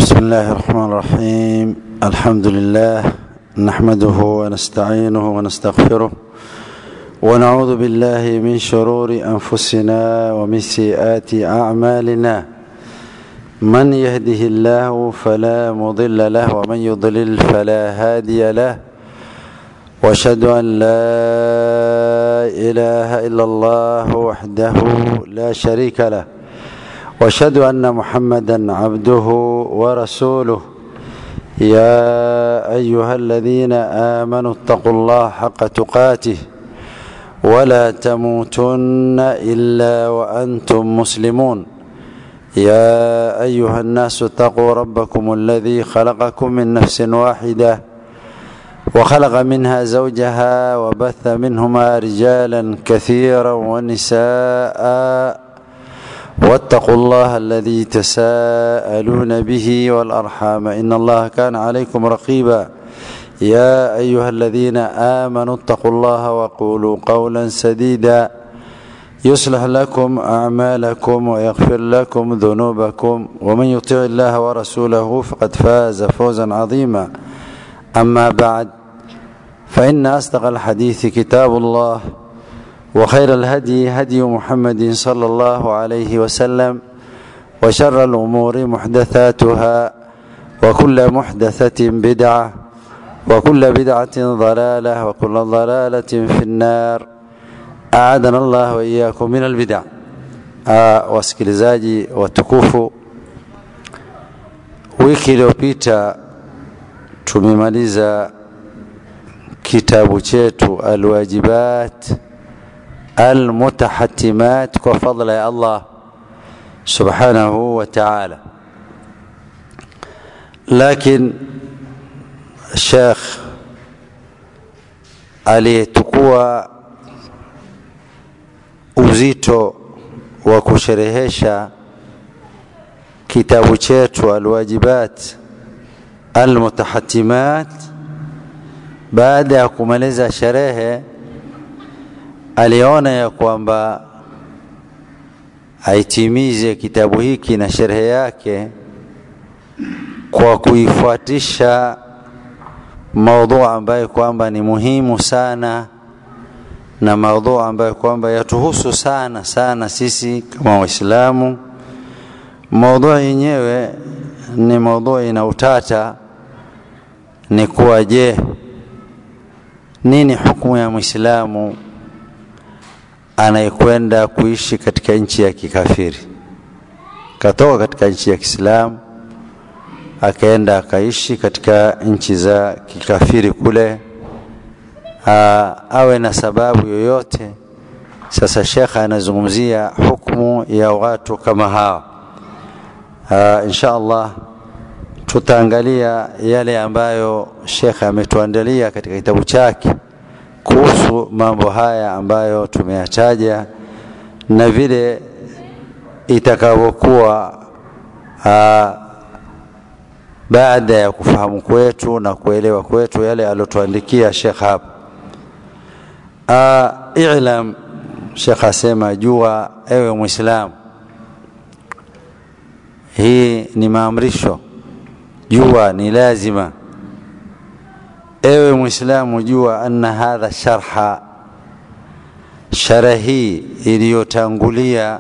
بسم الله الرحمن الرحيم الحمد لله نحمده ونستعينه ونستغفره ونعوذ بالله من شرور انفسنا ومن سيئات اعمالنا من يهده الله فلا مضل له ومن يضلل فلا هادي له واشهد ان لا اله الا الله وحده لا شريك له واشهد ان محمدا عبده ورسوله يا ايها الذين امنوا اتقوا الله حق تقاته ولا تموتن الا وانتم مسلمون يا ايها الناس اتقوا ربكم الذي خلقكم من نفس واحده وخلق منها زوجها وبث منهما رجالا كثيرا ونساء واتقوا الله الذي تساءلون به والارحام ان الله كان عليكم رقيبا يا ايها الذين امنوا اتقوا الله وقولوا قولا سديدا يصلح لكم اعمالكم ويغفر لكم ذنوبكم ومن يطع الله ورسوله فقد فاز فوزا عظيما اما بعد فان اصدق الحديث كتاب الله وخير الهدي هدي محمد صلى الله عليه وسلم وشر الامور محدثاتها وكل محدثه بدعه وكل بدعه ضلاله وكل ضلاله في النار aadana Allah wa iyyakum min albid'a. Wasikilizaji watukufu, wiki iliyopita tumemaliza kitabu chetu Alwajibat Almutahatimat kwa fadla ya Allah subhanahu wa ta'ala, lakin Sheikh aliyetukua uzito wa kusherehesha kitabu chetu alwajibat almutahatimat baada ya kumaliza sherehe aliona ya kwamba aitimize kitabu hiki na sherehe yake kwa kuifuatisha maudhu ambayo kwamba ni muhimu sana na maudhu ambayo kwamba yatuhusu sana sana sisi kama Waislamu. Maudhu yenyewe ni maudhu ina utata, ni kuwa je, nini hukumu ya Muislamu anayekwenda kuishi katika nchi ya kikafiri, katoka katika nchi ya Kiislamu akaenda akaishi katika nchi za kikafiri kule Aa, awe na sababu yoyote. Sasa shekha anazungumzia hukumu ya watu kama hawa. Aa, insha Allah tutaangalia yale ambayo shekha ametuandalia katika kitabu chake kuhusu mambo haya ambayo tumeyataja na vile itakavyokuwa baada ya kufahamu kwetu na kuelewa kwetu yale aliyotuandikia shekh hapa. Uh, ilam Shekh asema jua, ewe Mwislamu, hii ni maamrisho, jua ni lazima. Ewe Mwislamu, jua anna hadha sharha, shara hii iliyotangulia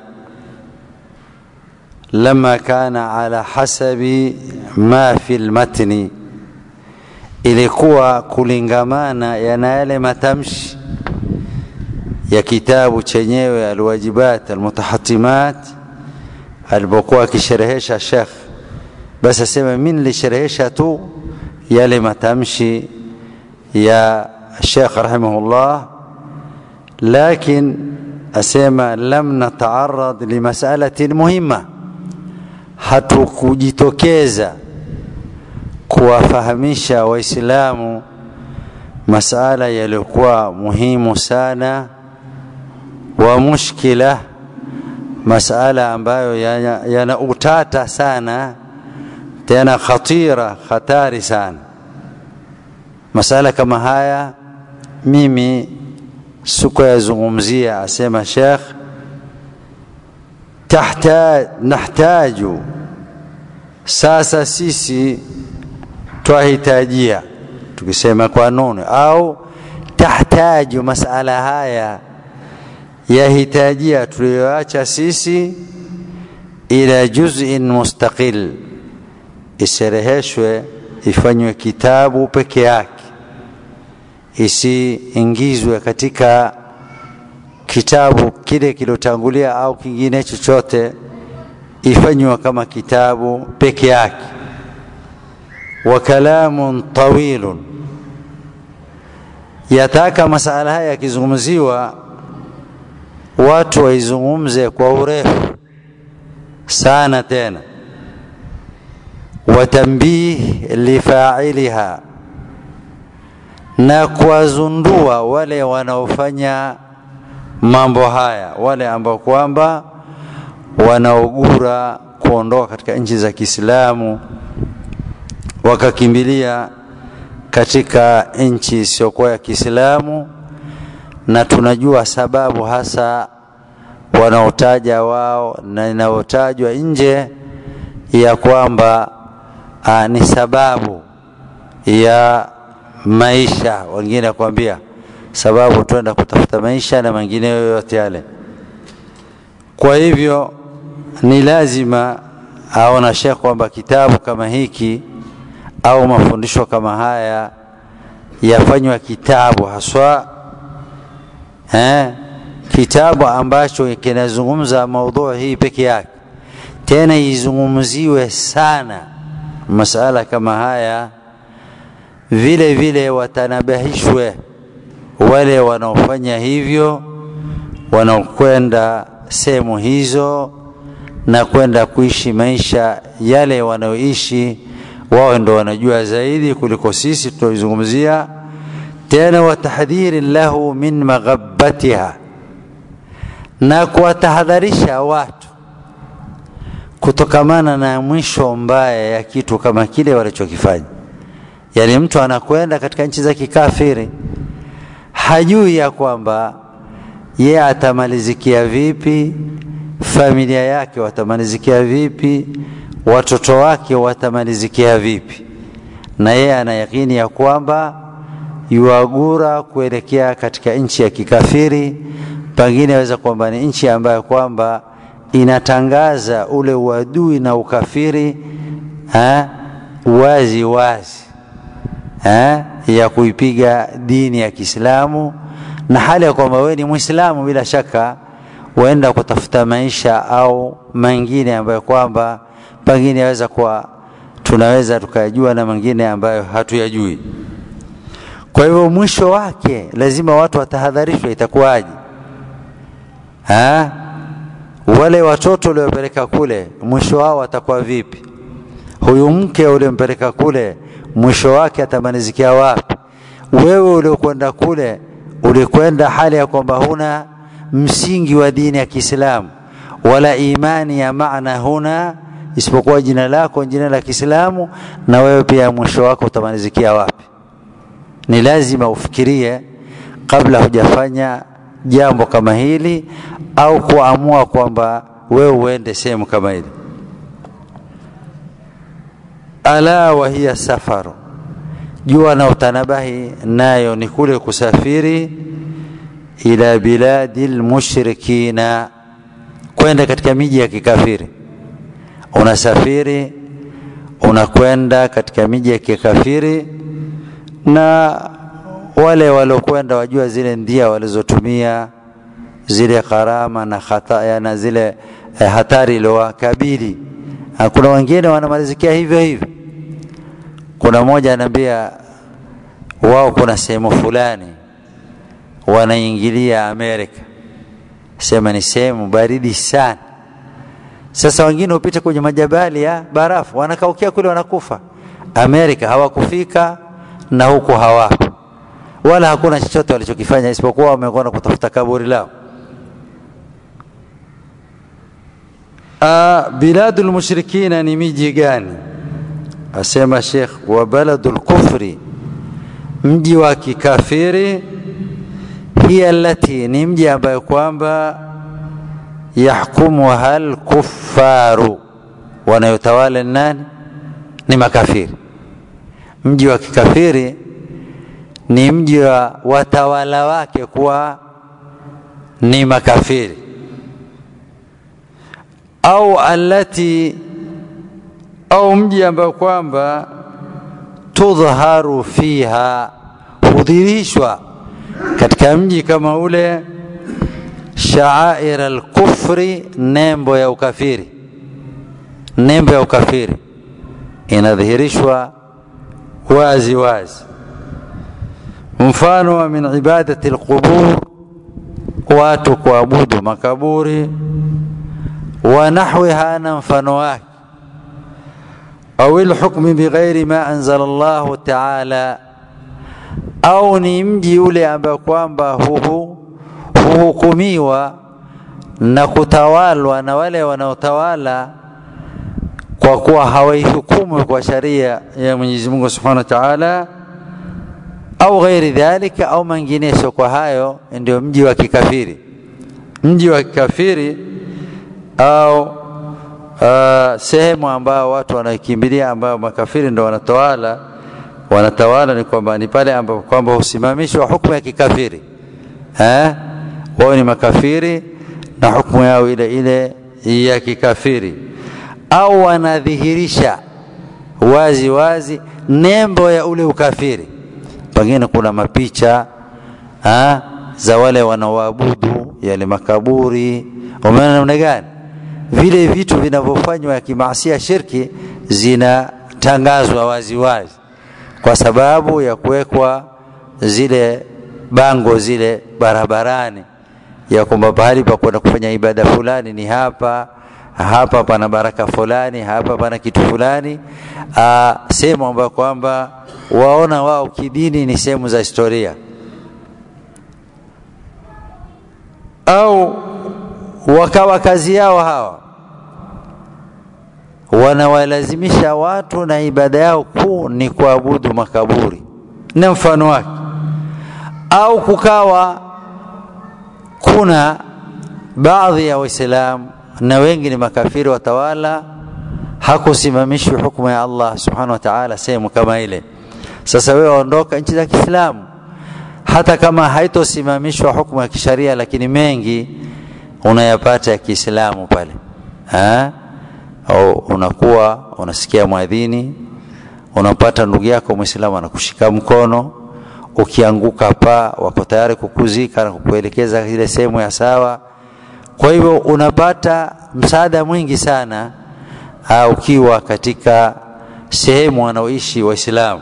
lama kana ala hasabi ma fi lmatni, ilikuwa kulingamana yana yale matamshi ya kitabu chenyewe Alwajibat Almutahatimat alipokuwa akisherehesha Sheikh, basi asema mimi nilisherehesha tu yale matamshi ya Sheikh rahimahullah, lakin asema lam nataarad limasalatin muhimma, hatukujitokeza kuwafahamisha Waislamu masala yaliyokuwa muhimu sana wa mushkila, masala ambayo yana, yana utata sana tena khatira, hatari sana. Masala kama haya mimi sikuyazungumzia, asema Sheikh, tahtaj nahtaju sasa sisi twahitajia tukisema kwa nuni au tahtaju masala haya yahitajia tuliyoacha sisi ila juz'in mustaqil isereheshwe ifanywe kitabu peke yake isiingizwe katika kitabu kile kilotangulia au kingine chochote ifanywe kama kitabu peke yake wa kalamun tawilun yataka masala haya yakizungumziwa watu waizungumze kwa urefu sana tena watambih lifailiha na kuwazundua wale wanaofanya mambo haya wale ambao kwamba wanaogura kuondoka katika nchi za Kiislamu wakakimbilia katika nchi isiyokuwa ya Kiislamu na tunajua sababu hasa wanaotaja wao na inayotajwa nje ya kwamba aa, ni sababu ya maisha wengine kuambia sababu twenda kutafuta maisha na mengine yoyote yale kwa hivyo ni lazima aona shekh kwamba kitabu kama hiki au mafundisho kama haya yafanywa kitabu haswa eh, kitabu ambacho kinazungumza maudhui hii peke yake tena izungumziwe sana masala kama haya vile vile watanabahishwe wale wanaofanya hivyo wanaokwenda sehemu hizo na kwenda kuishi maisha yale wanaoishi wao ndo wanajua zaidi kuliko sisi tunaoizungumzia tena watahdhiri lahu min maghabbatiha na kuwatahadharisha watu kutokamana na mwisho mbaya ya kitu kama kile walichokifanya yaani mtu anakwenda katika nchi za kikafiri hajui ya kwamba ye atamalizikia vipi familia yake watamalizikia vipi watoto wake watamalizikia vipi na yeye ana yakini ya kwamba yuagura kuelekea katika nchi ya kikafiri pengine aweza kwamba ni nchi ambayo kwamba inatangaza ule uadui na ukafiri ha? wazi wazi ha? ya kuipiga dini ya Kiislamu na hali ya kwamba wewe ni Muislamu bila shaka waenda kutafuta maisha au mengine ambayo kwamba pengine yaweza kuwa tunaweza tukayajua na mengine ambayo hatuyajui. Kwa hivyo mwisho wake lazima watu watahadharishwe, itakuwaje? Ha? Wale watoto uliopeleka kule mwisho wao watakuwa vipi? Huyu mke uliompeleka kule mwisho wake atamalizikia wapi? Wewe uliokwenda kule ulikwenda hali ya kwamba huna msingi wa dini ya Kiislamu wala imani ya maana huna isipokuwa jina lako jina la Kiislamu, na wewe pia mwisho wako utamalizikia wapi? Ni lazima ufikirie kabla hujafanya jambo kama hili au kuamua kwamba wewe uende sehemu kama hili. Ala wa hiya safaru, jua na utanabahi nayo ni kule kusafiri ila biladi lmushrikina, kwenda katika miji ya kikafiri unasafiri unakwenda katika miji ya kikafiri na wale waliokwenda wajua zile ndia walizotumia zile gharama na hataya na zile eh, hatari iliyowakabili kuna wengine wanamalizikia hivyo hivyo kuna mmoja anaambia wao kuna sehemu fulani wanaingilia Amerika sema ni sehemu baridi sana sasa wengine hupita kwenye majabali ya barafu, wanakaukia kule, wanakufa. Amerika hawakufika na huku hawapo, wala hakuna chochote walichokifanya isipokuwa wamekwenda kutafuta kaburi lao. Biladul mushrikina ni miji gani? Asema Sheikh, wa baladul kufri, mji wa kikafiri, hiya allati, ni mji ambayo kwamba yahkumuha lkuffaru, wanayotawala nani? ni makafiri mji wa kikafiri ni mji wa watawala wake kuwa ni makafiri au allati au mji ambao kwamba tudhaharu fiha hudhirishwa katika mji kama ule shaair alkufri nembo ya ukafiri nembo ya ukafiri inadhihirishwa wazi wazi mfano wa min ibadati alqubur watu kuabudu makaburi wa nahwiha na mfano wake au lhukmi bighairi ma anzala Allahu taala au ni mji ule ambao kwamba huhu huhukumiwa na kutawalwa na wale wanaotawala kwa kuwa hawaihukumu kwa sharia ya Mwenyezi Mungu Subhanahu wa Ta'ala au ghairi dhalika au mengineyo kwa hayo ndio mji wa kikafiri mji wa kikafiri au uh, sehemu ambao watu wanaikimbilia ambao makafiri ndio wanatawala wanatawala ni kwamba ni pale ambapo kwamba husimamishwa hukumu ya kikafiri eh wao ni makafiri na hukumu yao ile ile ya kikafiri au wanadhihirisha wazi wazi nembo ya ule ukafiri pengine kuna mapicha ha, za wale wanaoabudu yale makaburi umeona namna gani vile vitu vinavyofanywa ya kimaasia shirki zinatangazwa wazi wazi kwa sababu ya kuwekwa zile bango zile barabarani ya kwamba pahali pa kwenda kufanya ibada fulani ni hapa hapa pana baraka fulani hapa pana kitu fulani sehemu ambayo kwamba waona wao kidini ni sehemu za historia au wakawa kazi yao hawa wanawalazimisha watu na ibada yao kuu ni kuabudu makaburi na mfano wake au kukawa kuna baadhi ya waislamu na wengi ni makafiri watawala hakusimamishwi hukumu ya Allah subhanahu wa ta'ala sehemu kama ile sasa wewe ondoka nchi za Kiislamu hata kama haitosimamishwa hukumu ya kisharia lakini mengi unayapata ya Kiislamu pale ha? au unakuwa unasikia mwadhini unapata ndugu yako Muislamu anakushika mkono ukianguka pa wako tayari kukuzika na kukuelekeza ile sehemu ya sawa kwa hivyo unapata msaada mwingi sana uh, ukiwa katika sehemu wanaoishi waislamu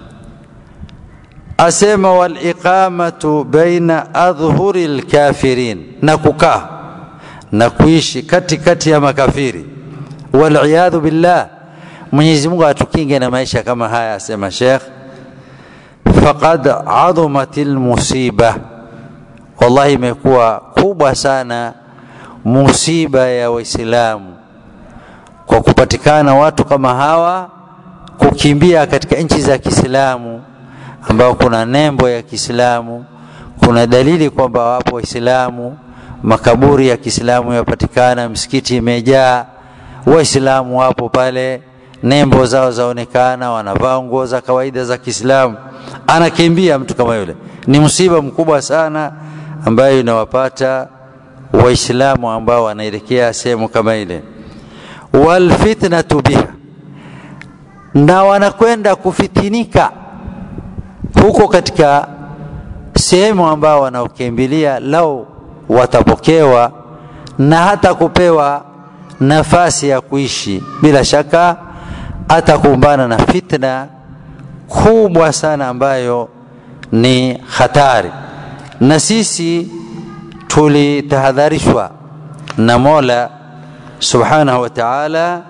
asema waliqamatu baina adhhuri lkafirin na kukaa na kuishi katikati ya makafiri waliyadhu billah mwenyezi mungu atukinge na maisha kama haya asema shekh faqad adhumat lmusiba wallahi imekuwa kubwa sana musiba ya waislamu kwa kupatikana watu kama hawa kukimbia katika nchi za kiislamu ambao kuna nembo ya kiislamu kuna dalili kwamba wapo waislamu makaburi ya kiislamu yapatikana msikiti imejaa waislamu wapo pale nembo zao zaonekana wanavaa nguo za kawaida za kiislamu anakimbia mtu kama yule ni msiba mkubwa sana ambayo inawapata waislamu ambao wanaelekea sehemu kama ile walfitnatu biha na wanakwenda kufitinika huko katika sehemu ambao wanaokimbilia lau watapokewa na hata kupewa nafasi ya kuishi bila shaka atakumbana na fitna kubwa sana ambayo ni hatari na sisi tulitahadharishwa na Mola subhanahu wa ta'ala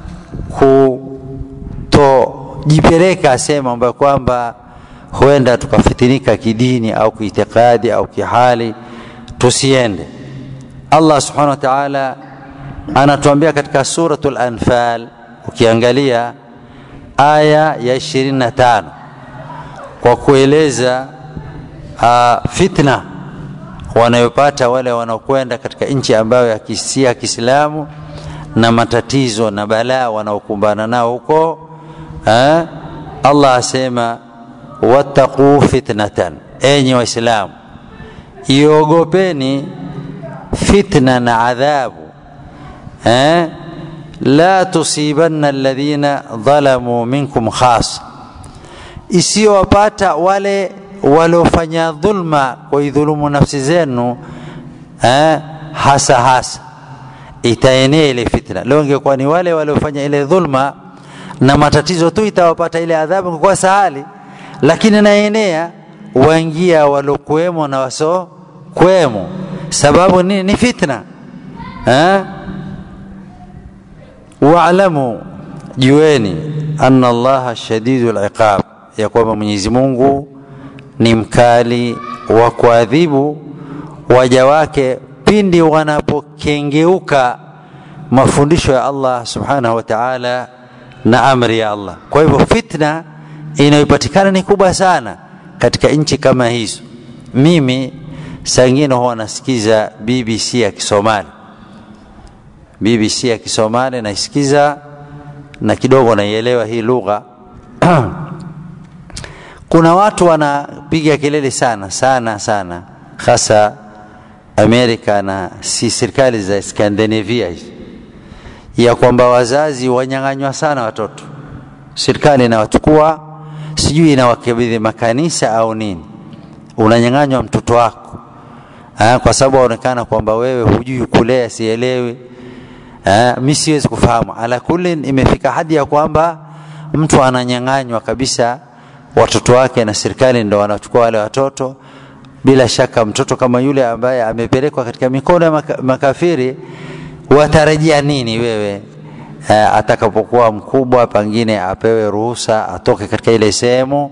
kutojipeleka sehemu ambayo kwamba huenda tukafitinika kidini au kiitikadi au kihali tusiende Allah subhanahu wa ta'ala anatuambia katika suratul anfal ukiangalia aya ya 25 kwa kueleza uh, fitna wanayopata wale wanaokwenda katika nchi ambayo ya kisia Kiislamu na matatizo na balaa wanaokumbana nao huko ha? Allah asema wattaquu fitnatan, enyi Waislamu, iogopeni fitna na adhabu eh? la tusibanna alladhina dhalamu minkum khasa, isiyowapata wale waliofanya dhulma kuidhulumu nafsi zenu eh? hasa hasa itaenea ile fitna. Leo ingekuwa ni wale waliofanya ile dhulma na matatizo tu itawapata ile adhabu, ingekuwa sahali, lakini naenea waingia walokuwemo na waso kuwemo. Sababu nini? Ni fitna eh? Waalamu, jueni anna Allaha shadidul iqab, ya kwamba Mwenyezi Mungu ni mkali wa kuadhibu waja wake pindi wanapokengeuka mafundisho ya Allah subhanahu wa ta'ala na amri ya Allah. Kwa hivyo fitna inayopatikana ni kubwa sana katika nchi kama hizo. Mimi saa ingine huwa nasikiza BBC ya Kisomali, BBC ya Kisomali naisikiza na kidogo naielewa hii lugha kuna watu wanapiga kelele sana sana sana, hasa Amerika na si serikali za Skandinavia hizi, ya kwamba wazazi wanyang'anywa sana watoto. Serikali inawachukua sijui inawakabidhi makanisa au nini, unanyang'anywa mtoto wako ha, kwa sababu aonekana kwamba wewe hujui kulea, sielewi. Mi siwezi kufahamu. Ala kulli, imefika hadi ya kwamba mtu ananyang'anywa kabisa watoto wake na serikali ndo wanachukua wale watoto. Bila shaka mtoto kama yule ambaye amepelekwa katika mikono ya maka, makafiri, watarajia nini wewe e, atakapokuwa mkubwa, pengine apewe ruhusa atoke katika ile sehemu,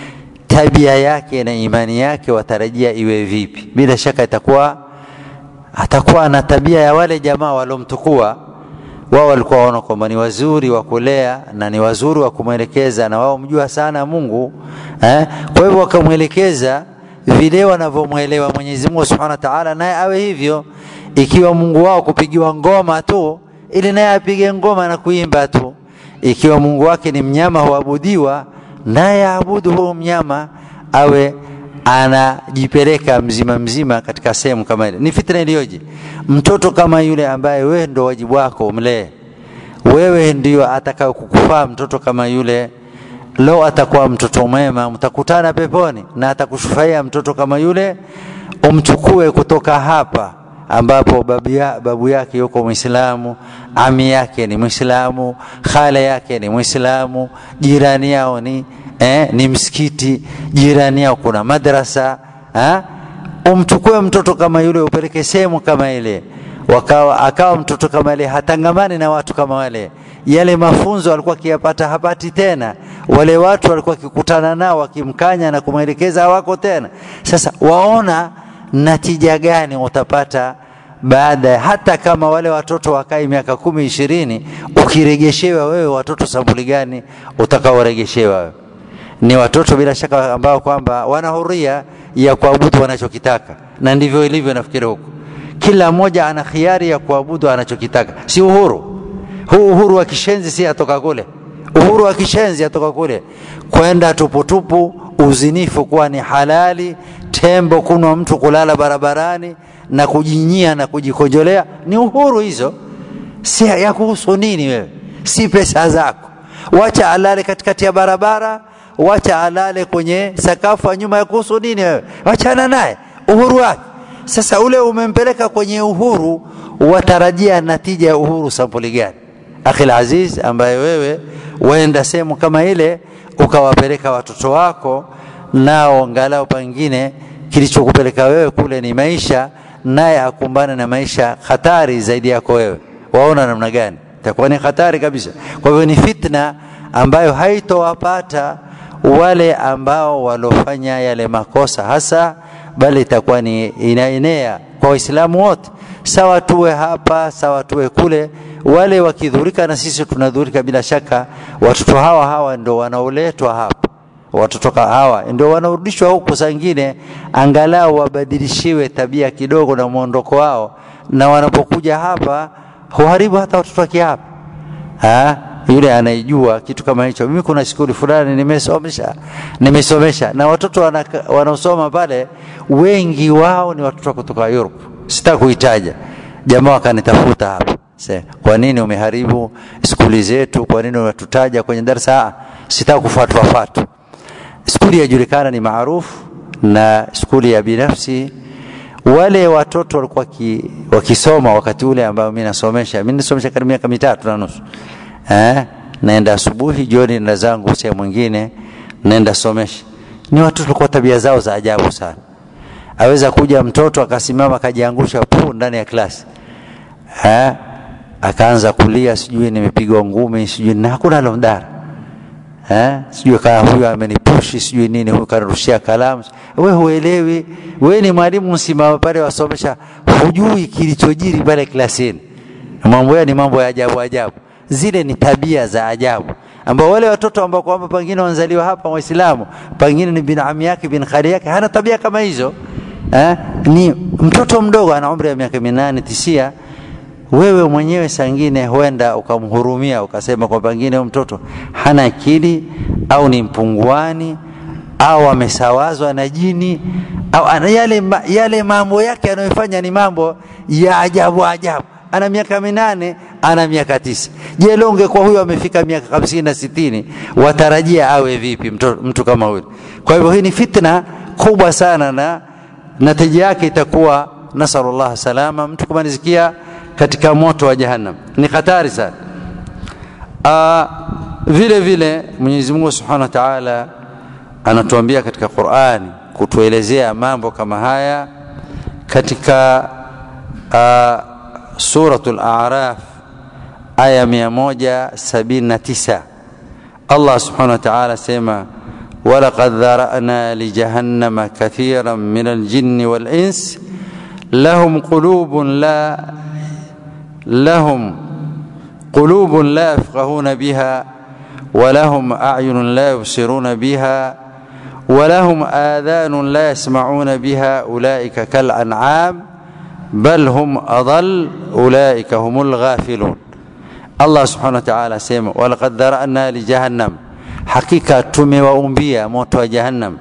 tabia yake na imani yake watarajia iwe vipi? Bila shaka itakuwa atakuwa na tabia ya wale jamaa waliomtukua wao walikuwa waona kwamba ni wazuri wa kulea na ni wazuri wa kumwelekeza na wao mjua sana Mungu eh? Kwa hivyo wakamwelekeza vile wanavyomwelewa Mwenyezi Mungu Subhanahu wa Ta'ala, naye awe hivyo. Ikiwa Mungu wao kupigiwa ngoma tu, ili naye apige ngoma na kuimba tu. Ikiwa Mungu wake ni mnyama huabudiwa, naye aabudu huo mnyama, awe anajipeleka mzima mzima katika sehemu kama ile. Ni fitna iliyoje! Mtoto kama yule ambaye wewe ndo wajibu wako umlee, wewe ndio atakao kukufaa. Mtoto kama yule leo atakuwa mtoto mwema, mtakutana peponi, na atakushufaia mtoto kama yule. Umchukue kutoka hapa ambapo babu, ya, babu yake yuko Mwislamu, ami yake ni Mwislamu, khale yake ni Mwislamu, jirani yao ni eh, ni msikiti, jirani yao kuna madrasa ha? Umchukue mtoto kama yule upeleke sehemu kama ile, wakawa akawa mtoto kama ile hatangamani na watu kama wale, yale mafunzo alikuwa akiyapata hapati tena, wale watu walikuwa akikutana nao wakimkanya na kumwelekeza hawako tena. Sasa waona natija gani utapata baada ya hata kama wale watoto wakai miaka kumi ishirini, ukiregeshewa wewe watoto sampuli gani utakaoregeshewa wewe? Ni watoto bila shaka ambao kwamba wana huria ya kuabudu wanachokitaka, na ndivyo ilivyo nafikiri huko. Kila mmoja ana khiari ya kuabudu anachokitaka, si uhuru huu. Uhuru wa kishenzi si atoka kule, uhuru wa kishenzi atoka kule, kwenda tuputupu, uzinifu kuwa ni halali, tembo kunwa mtu kulala barabarani na kujinyia na kujikojolea, ni uhuru hizo. Si ya kuhusu nini wewe? Si pesa zako. Wacha alale katikati ya barabara wacha alale kwenye sakafu ya nyuma ya kuhusu nini wewe? Wachana naye, uhuru wake. Sasa ule umempeleka kwenye uhuru, watarajia natija ya uhuru sampuli gani? Akhil aziz, ambaye wewe waenda sehemu kama ile ukawapeleka watoto wako, nao angalau pengine kilichokupeleka wewe kule ni maisha, naye akumbane na maisha hatari zaidi yako wewe, waona namna gani? Itakuwa ni hatari kabisa. Kwa hivyo ni fitna ambayo haitowapata wale ambao walofanya yale makosa hasa, bali itakuwa ni inaenea kwa Waislamu wote, sawa tuwe hapa, sawa tuwe kule. Wale wakidhurika na sisi tunadhurika bila shaka. Watoto hawa hawa ndio wanaoletwa hapa, watoto hawa ndio wanaorudishwa huku, saa ingine angalau wabadilishiwe tabia kidogo na mwondoko wao, na wanapokuja hapa huharibu hata watoto wake hapa ha? yule anaijua kitu kama hicho mimi kuna skuli fulani nimesomesha nimesomesha na watoto wanaosoma pale wengi wao ni watoto kutoka Europe sitaki kuitaja jamaa wakanitafuta hapa kwa nini umeharibu skuli zetu kwa nini unatutaja kwenye darasa sitaki kufuatwa fatu skuli yajulikana ni maarufu na skuli ya binafsi wale watoto walikuwa ki, wakisoma wakati ule ambao mimi nasomesha mimi nasomesha karibu miaka mitatu na nusu eh naenda asubuhi jioni nenda zangu sehemu nyingine naenda somesha ni watoto walikuwa tabia zao za ajabu sana aweza kuja mtoto akasimama akajiangusha pu ndani ya klasi eh akaanza kulia sijui nimepigwa ngumi sijui na hakuna lomdara eh sijui kama huyu amenipushi sijui nini huyu karushia kalamu we huelewi we ni mwalimu msimama pale wasomesha hujui kilichojiri pale klasini mambo ya ni mambo ya ajabu ajabu zile ni tabia za ajabu ambao wale watoto ambao kwamba pengine wanzaliwa hapa waislamu pengine ni bin ami yake bin khali yake hana tabia kama hizo eh? ni mtoto mdogo ana umri ya miaka minane tisia wewe mwenyewe sangine huenda ukamhurumia ukasema kwa pengine mtoto hana akili au ni mpunguani au amesawazwa na jini au ana yale, yale mambo yake anayofanya ni mambo ya ajabu ajabu ana miaka minane ana miaka tisa je leo ungekuwa huyo amefika miaka hamsini na sitini watarajia awe vipi mtu, mtu kama huyo kwa hivyo hii ni fitna kubwa sana na natija yake itakuwa nasalullah salama mtu kumalizikia katika moto wa jahannam ni hatari sana Aa, vile vile mwenyezi mungu subhanahu wa taala anatuambia katika qurani kutuelezea mambo kama haya katika uh, suratul araf aya 179 allah subhanahu wa taala sema ولقد ذرأنا لجهنم كثيرا من الجن والإنس لهم قلوب لا لهم قلوب لا يفقهون بها ولهم أعين لا يبصرون بها ولهم آذان لا يسمعون بها أولئك كالأنعام بل هم أضل أولئك هم الغافلون الله سبحانه وتعالى سيما ولقد ذرأنا لجهنم hakika tumewaumbia moto wa jahannam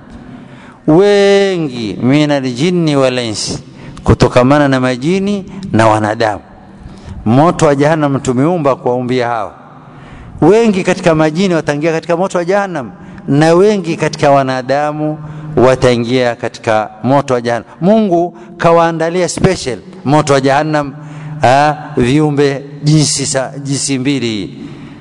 wengi min aljinni walinsi kutokamana na majini na wanadamu moto wa jahannam tumeumba kuwaumbia hawa wengi katika majini wataingia katika moto wa jahannam na wengi katika wanadamu wataingia katika moto wa jahannam mungu kawaandalia special moto wa jahannam ha, viumbe jinsi, jinsi mbili hii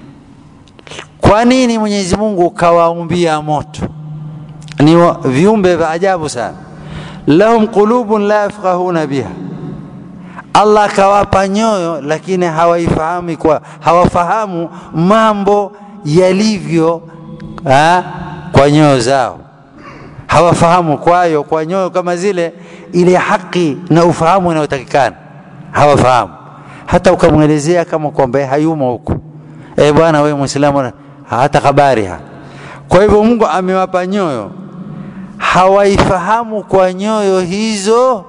kwa nini mwenyezi mungu kawaumbia moto ni viumbe vya ajabu sana lahum qulubun la yafqahuna biha allah kawapa nyoyo lakini hawaifahamu kwa hawafahamu mambo yalivyo ha, kwa nyoyo zao hawafahamu kwayo kwa nyoyo kama zile ile haki na ufahamu inayotakikana hawafahamu hata ukamwelezea kama kwamba hayumo huku e bwana wewe mwislamu hata habari ha kwa hivyo mungu amewapa nyoyo hawaifahamu kwa nyoyo hizo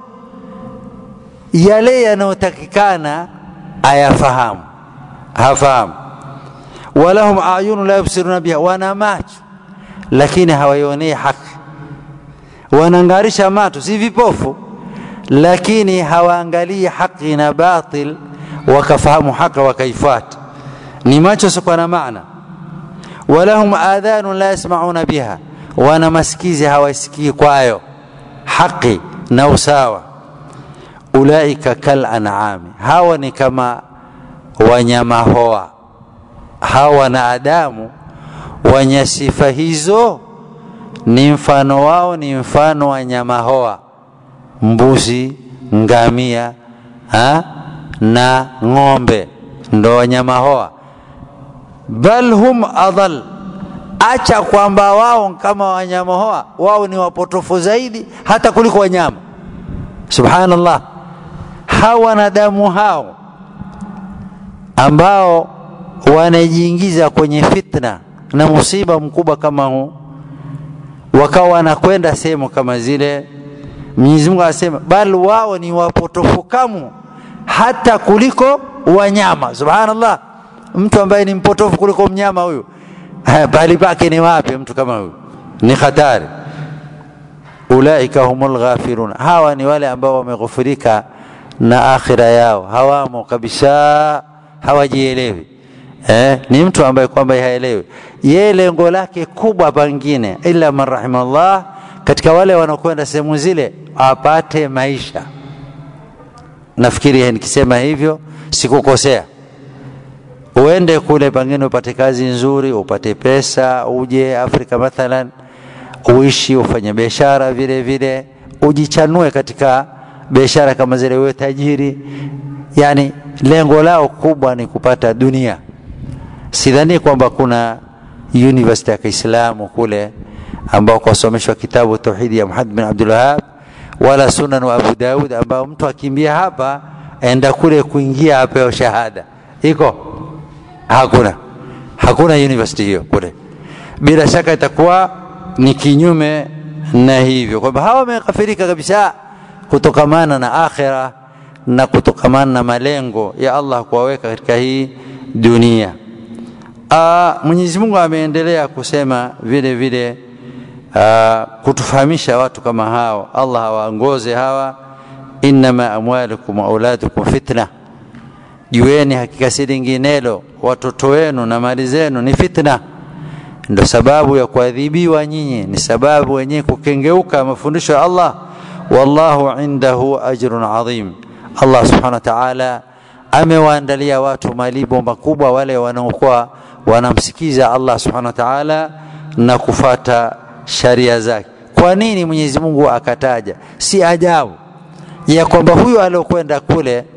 yale yanayotakikana ayafahamu hafahamu walahum ayunu la yubsiruna biha wana macho lakini hawaionei haki wanangarisha macho si vipofu lakini hawaangalii haki na batil wakafahamu haki wakaifuata ni macho sikuwa na maana walahum adhanu la yasmauna biha wana masikizi hawasikii kwayo haki na usawa ulaika kal an'ami hawa ni kama wanyama hoa hawa wanadamu wenye sifa hizo ni mfano wao ni mfano wa nyama hoa mbuzi ngamia ha? na ng'ombe ndo wanyama hoa bal hum adal acha kwamba wao kama wanyama hoa wao ni wapotofu zaidi hata kuliko wanyama subhanallah hawa wanadamu hao ambao wanajiingiza kwenye fitna na musiba mkubwa kama huu wakawa wanakwenda sehemu kama zile Mwenyezi Mungu anasema bal wao ni wapotofu kamu hata kuliko wanyama subhanallah mtu ambaye ni mpotofu kuliko mnyama huyu pahali pake ni wapi mtu kama huyu ni hatari ulaika humul ghafirun hawa ni wale ambao wameghufirika na akhira yao hawamo kabisa hawajielewi eh, ni mtu ambaye kwamba haelewi yeye lengo lake kubwa pangine illa man rahimallah katika wale wanaokwenda sehemu zile apate maisha nafikiri nikisema hivyo sikukosea uende kule pengine upate kazi nzuri upate pesa uje afrika mathalan uishi ufanye biashara vile vile ujichanue katika biashara kama zile uwe tajiri yani lengo lao kubwa ni kupata dunia sidhani kwamba kuna university ya kiislamu kule ambao kwasomeshwa kitabu tauhidi ya muhammad bin abdul wahab wala sunan wa abu daud ambao mtu akimbia hapa enda kule kuingia apewa shahada iko hakuna hakuna university hiyo kule bila shaka itakuwa ni kinyume na hivyo kwamba hawa wamekafirika kabisa kutokamana na akhira na kutokamana na malengo ya Allah kuwaweka katika hii dunia. Mwenyezi Mungu ameendelea kusema vile vile aa, kutufahamisha watu kama hao, Allah awaongoze hawa, innama amwalukum wa auladukum fitna, jueni hakika si linginelo, watoto wenu na mali zenu ni fitna ndo sababu ya kuadhibiwa nyinyi, ni sababu wenyewe kukengeuka mafundisho ya Allah. Wallahu indahu ajrun adhim, Allah subhanahu wa ta'ala amewaandalia watu malipo makubwa wale wanaokuwa wanamsikiza Allah subhanahu wa ta'ala na kufata sharia zake. Kwa nini Mwenyezi Mungu akataja? Si ajabu ya kwamba huyu aliokwenda kule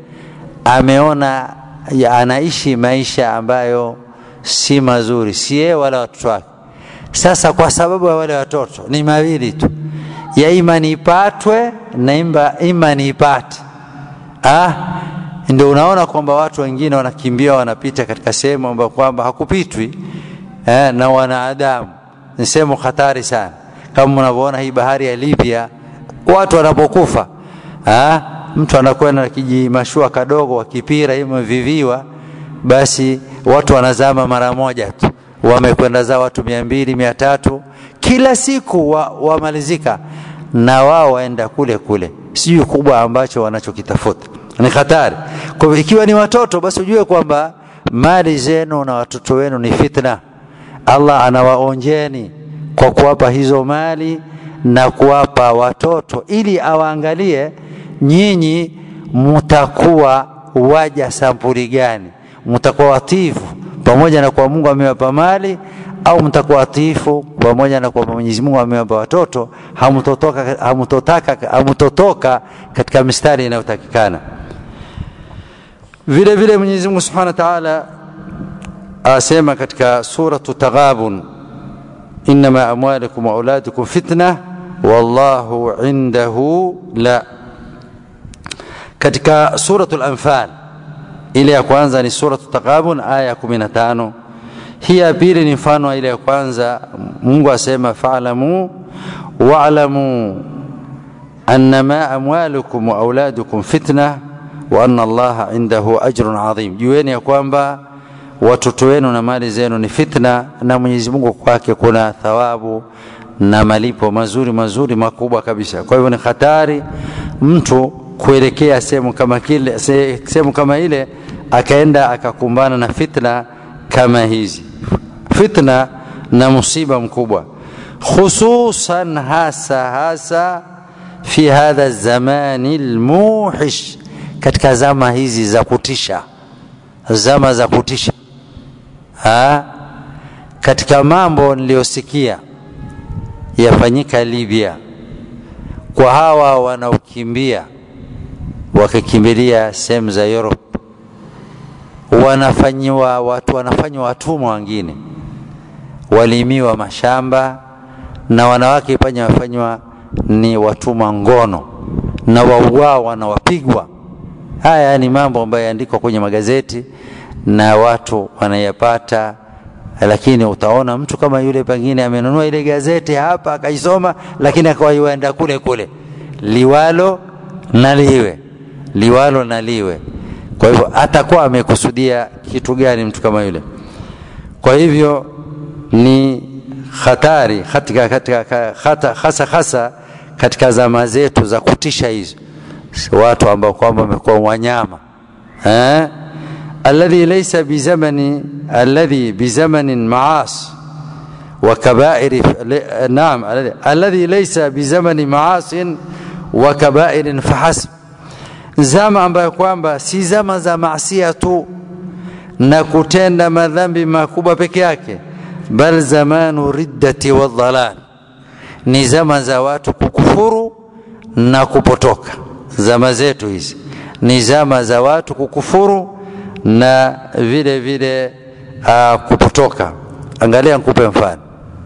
ameona ya anaishi maisha ambayo si mazuri, si yeye wala watoto wake. Sasa kwa sababu ya wale watoto ni mawili tu, ya ima niipatwe na imba, ima niipate. Ah, ndio unaona kwamba watu wengine wanakimbia wanapita katika sehemu ambayo kwamba hakupitwi eh, na wanadamu. Ni sehemu hatari sana, kama mnavyoona hii bahari ya Libya, watu wanapokufa ah, mtu anakwenda na kijimashua kadogo wakipira imeviviwa basi watu wanazama mara moja tu, wamekwenda zao watu mia mbili mia tatu kila siku wamalizika wa na wao waenda kule kule, sijui kubwa ambacho wanachokitafuta ni hatari. Kwa hivyo ikiwa ni watoto, basi ujue kwamba mali zenu na watoto wenu ni fitna. Allah anawaonjeni kwa kuwapa hizo mali na kuwapa watoto, ili awaangalie nyinyi mutakuwa waja sampuli gani mtakuwa watifu pamoja na kwa Mungu amewapa mali au mtakuwa watifu pamoja na kwa Mwenyezi Mungu amewapa watoto, hamtotoka hamtotaka hamtotoka katika mistari inayotakikana. Vile vile Mwenyezi Mungu Subhanahu wa Ta'ala asema katika suratu Taghabun, innama amwalukum wa auladukum fitna wallahu indahu la. Katika suratul Anfal ile ya kwanza ni suratu Taghabun aya ya 15. Hii ya pili ni mfano wa ile ya kwanza. Mungu asema fa'lamu wa'lamu annama amwalukum wa auladukum fitna wa anna Allaha indahu ajrun adhim, jueni ya kwamba watoto wenu na mali zenu ni fitna, na Mwenyezi Mungu kwake kuna thawabu na malipo mazuri mazuri makubwa kabisa. Kwa hivyo ni hatari mtu kuelekea sehemu kama kile sehemu kama ile akaenda akakumbana na fitna kama hizi, fitna na musiba mkubwa, khususan hasa hasa fi hadha zamani almuhish, katika zama hizi za kutisha, zama za kutisha ha? Katika mambo niliyosikia yafanyika Libya kwa hawa wanaokimbia wakikimbilia sehemu za Europe, wanafanyiwa watu wanafanywa watumwa, wengine walimiwa mashamba na wanawake panya wafanywa ni watumwa ngono na wauawa na wapigwa. Haya ni mambo ambayo yaandikwa kwenye magazeti na watu wanayapata, lakini utaona mtu kama yule pengine amenunua ile gazeti hapa akaisoma, lakini akawaienda kule kule liwalo na liwe liwalo na liwe. kwa hivyo atakuwa amekusudia kitu gani mtu kama yule kwa hivyo ni hatari katika, katika, hata, hasa hasa katika zama zetu za kutisha hizo watu ambao kwamba wamekuwa wanyama eh? alladhi laysa bizamani alladhi bizamanin maas وكبائر نعم الذي ليس بزمن معاص وكبائر فحسب zama ambayo kwamba si zama za maasia tu na kutenda madhambi makubwa peke yake bal zamanu riddati wadhalal ni zama za watu kukufuru na kupotoka zama zetu hizi ni zama za watu kukufuru na vile vile uh, kupotoka angalia nikupe mfano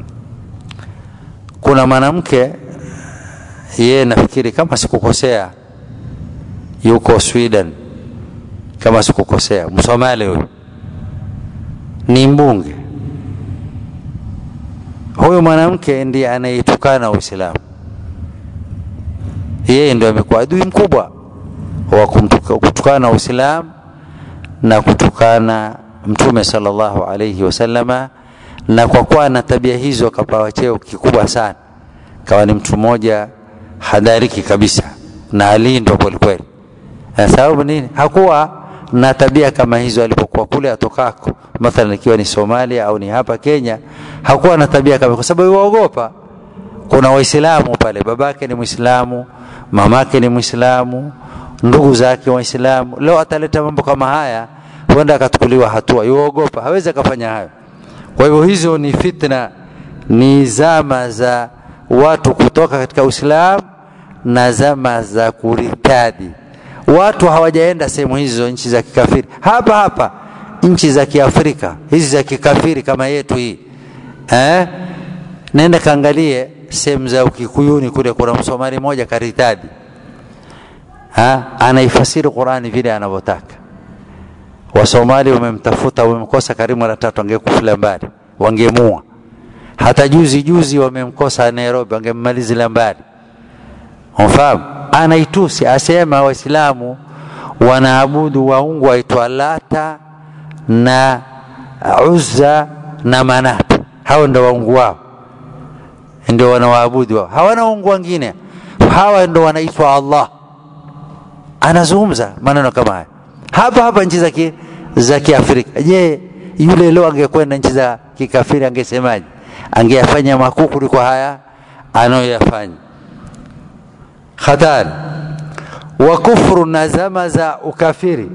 kuna mwanamke yeye nafikiri kama sikukosea yuko Sweden kama sikukosea msomali huyu ni mbunge huyu mwanamke ndiye anayetukana Uislamu yeye ndio amekuwa adui mkubwa wa kutukana Uislamu na kutukana Mtume sallallahu alayhi wasallama na kwa kuwa na tabia hizo akapawa cheo kikubwa sana kawa ni mtu mmoja hadhariki kabisa na alindwa kwelikweli sababu nini hakuwa na tabia kama hizo alipokuwa kule atokako mathalan ikiwa ni somalia au ni hapa kenya hakuwa na tabia kama kwa sababu waogopa kuna waislamu pale babake ni mwislamu mamake ni mwislamu ndugu zake waislamu leo ataleta mambo kama haya huenda akachukuliwa hatua yuogopa hawezi akafanya hayo kwa hivyo hizo ni fitna ni zama za watu kutoka katika uislamu na zama za kuritadi watu hawajaenda sehemu hizo nchi za kikafiri hapa hapa nchi za kiafrika hizi za kikafiri kama yetu hii eh? nenda kaangalie sehemu za ukikuyuni kule kuna msomali mmoja karitadi ha? anaifasiri qurani vile anavyotaka wasomali wamemtafuta wamemkosa karibu mara tatu angekufula mbali wangemua hata juzi juzi wamemkosa nairobi wangemmalizila mbali umfahamu anaitusi asema waislamu wanaabudu waungu waitwa lata na uzza na manat hao ndo waungu wao ndio wanawaabudu wao hawana ungu wengine hawa ndo wanaitwa allah anazungumza maneno kama haya hapa hapa nchi za za kiafrika je yule leo angekwenda nchi za kikafiri angesemaje angeyafanya makuu kuliko haya anayoyafanya hatari wa kufru na zama za ukafiri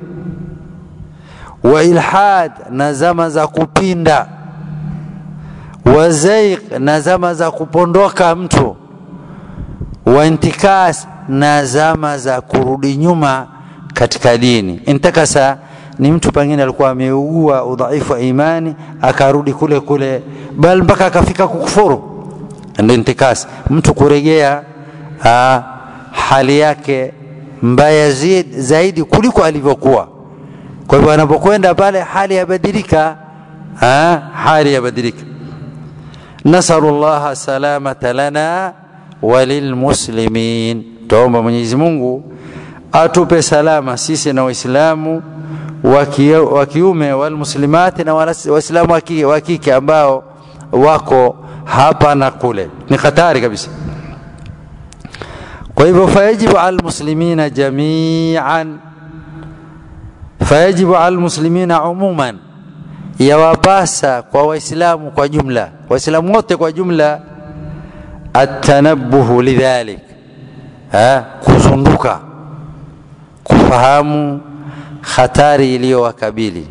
wa ilhad na zama za kupinda wa zaiq na zama za kupondoka mtu wa intikas na zama za kurudi nyuma katika dini intakasa ni mtu pengine alikuwa ameugua udhaifu wa imani akarudi kule kule bal mpaka akafika kukufuru ndio intikas mtu kuregea aa, hali yake mbaya zaidi kuliko alivyokuwa kwa hivyo anapokwenda pale hali yabadilika hali yabadilika nasalu llaha salamata lana walilmuslimin tuomba mwenyezi mungu atupe salama sisi na waislamu wa kiume walmuslimati na waislamu wa kike ambao wako hapa na kule ni hatari kabisa kwa hivyo fayajibu ala lmuslimina jamian fayajibu ala lmuslimina umuman yawapasa kwa waislamu kwa jumla waislamu wote kwa jumla atanabuhu lidhalik kuzunduka kufahamu hatari iliyowakabili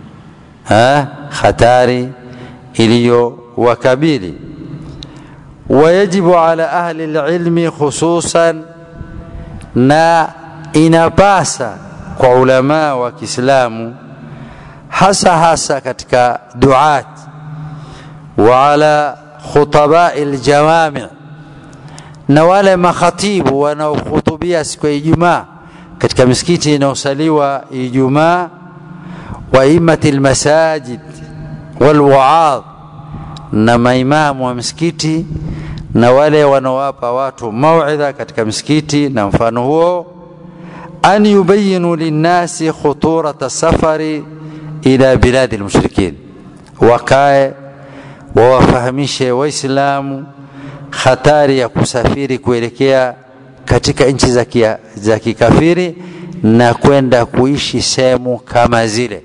hatari iliyowakabili wayajibu ala ahli lilmi khususan na inapasa kwa ulamaa wa kiislamu hasa hasa katika duat wa ala khutabai ljawami na wale makhatibu wanaohutubia siku ya ijumaa katika misikiti inayosaliwa ijumaa wa imati lmasajid walwaadh na maimamu wa misikiti na wale wanaowapa watu mauidha katika misikiti na mfano huo an yubayinu linnasi khuturata safari ila biladi lmushrikin, wakae wawafahamishe Waislamu hatari ya kusafiri kuelekea katika nchi za, kia, za kikafiri na kwenda kuishi sehemu kama zile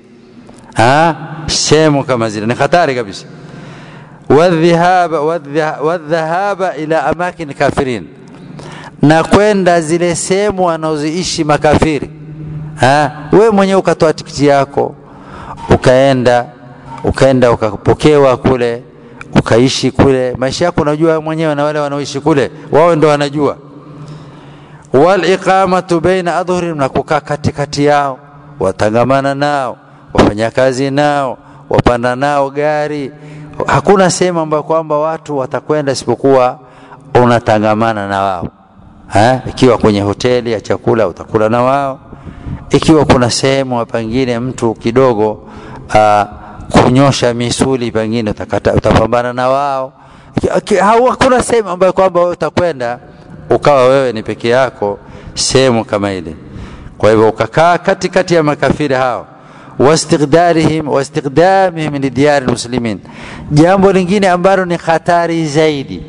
sehemu kama zile ni hatari kabisa wadhahaba wadhahaba ila amakin kafirin na kwenda zile sehemu wanaoziishi makafiri we mwenyewe ukatoa tikiti yako ukaenda ukaenda ukapokewa kule ukaishi kule maisha yako unajua mwenyewe na wale wanaoishi kule wao ndo wanajua waliqamatu baina adhhurihim na kukaa katikati yao watangamana nao wafanya kazi nao wapanda nao gari hakuna sehemu ambayo kwamba watu watakwenda isipokuwa unatangamana na wao ha? ikiwa kwenye hoteli ya chakula utakula na wao ikiwa kuna sehemu pengine mtu kidogo uh, kunyosha misuli pengine utakata, utapambana na wao hakuna sehemu ambayo kwamba wewe utakwenda ukawa wewe ni peke yako sehemu kama ile kwa hivyo ukakaa katikati ya makafiri hao واستقدارهم واستقدامهم لديار المسلمين jambo lingine ambalo ni hatari zaidi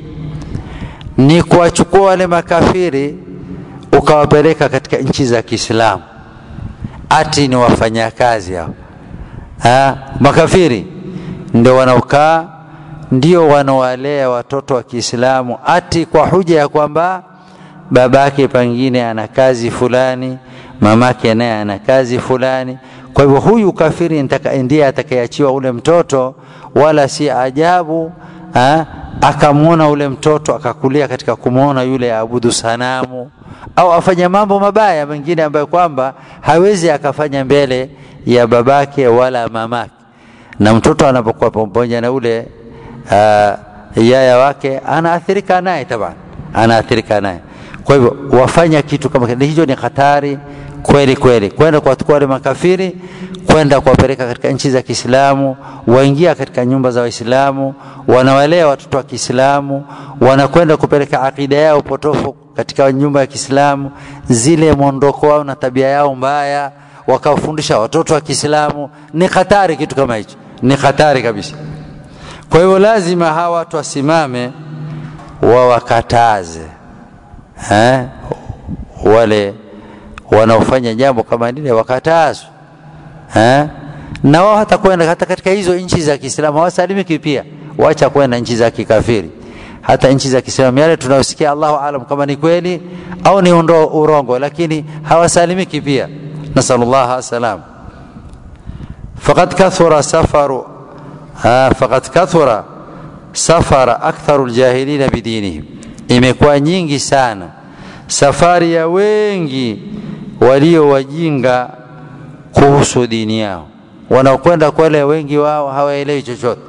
ni kuwachukua wale makafiri ukawapeleka katika nchi za Kiislamu ati ni wafanyakazi hao ha? makafiri ndio wanaokaa ndio wanaowalea watoto wa Kiislamu ati kwa huja ya kwamba babake pengine ana kazi fulani mamake naye ana kazi fulani kwa hivyo huyu kafiri ndiye atakayeachiwa ule mtoto wala si ajabu akamwona ule mtoto akakulia katika kumwona yule aabudu sanamu au afanya mambo mabaya mengine ambayo kwamba hawezi akafanya mbele ya babake wala mamake na mtoto anapokuwa pamoja na ule uh, yaya wake anaathirika naye taban anaathirika naye kwa hivyo wafanya kitu kama hicho ni hatari kweli kweli kwenda kuwachukua wale makafiri kwenda kuwapeleka katika nchi za Kiislamu waingia katika nyumba za Waislamu wanawalea watoto wa Kiislamu wanakwenda kupeleka akida yao potofu katika nyumba ya Kiislamu zile mwondoko wao na tabia yao mbaya wakawafundisha watoto wa Kiislamu ni hatari kitu kama hicho ni hatari kabisa kwa hivyo lazima hawa watu wasimame wawakataze eh? wale wanaofanya jambo kama lile wakatazwe eh? na wao hata kwenda hata katika hizo nchi za Kiislamu hawasalimiki pia wacha kwenda nchi za kikafiri hata nchi za Kiislamu yale tunayosikia Allahu alam kama ni kweli au ni undo, urongo lakini hawasalimiki pia nasallallahu salam faqad kathura safaru faqad kathura safara aktharu aljahilina bidinihim imekuwa nyingi sana safari ya wengi walio wajinga kuhusu dini yao wanaokwenda kule wengi wao hawaelewi chochote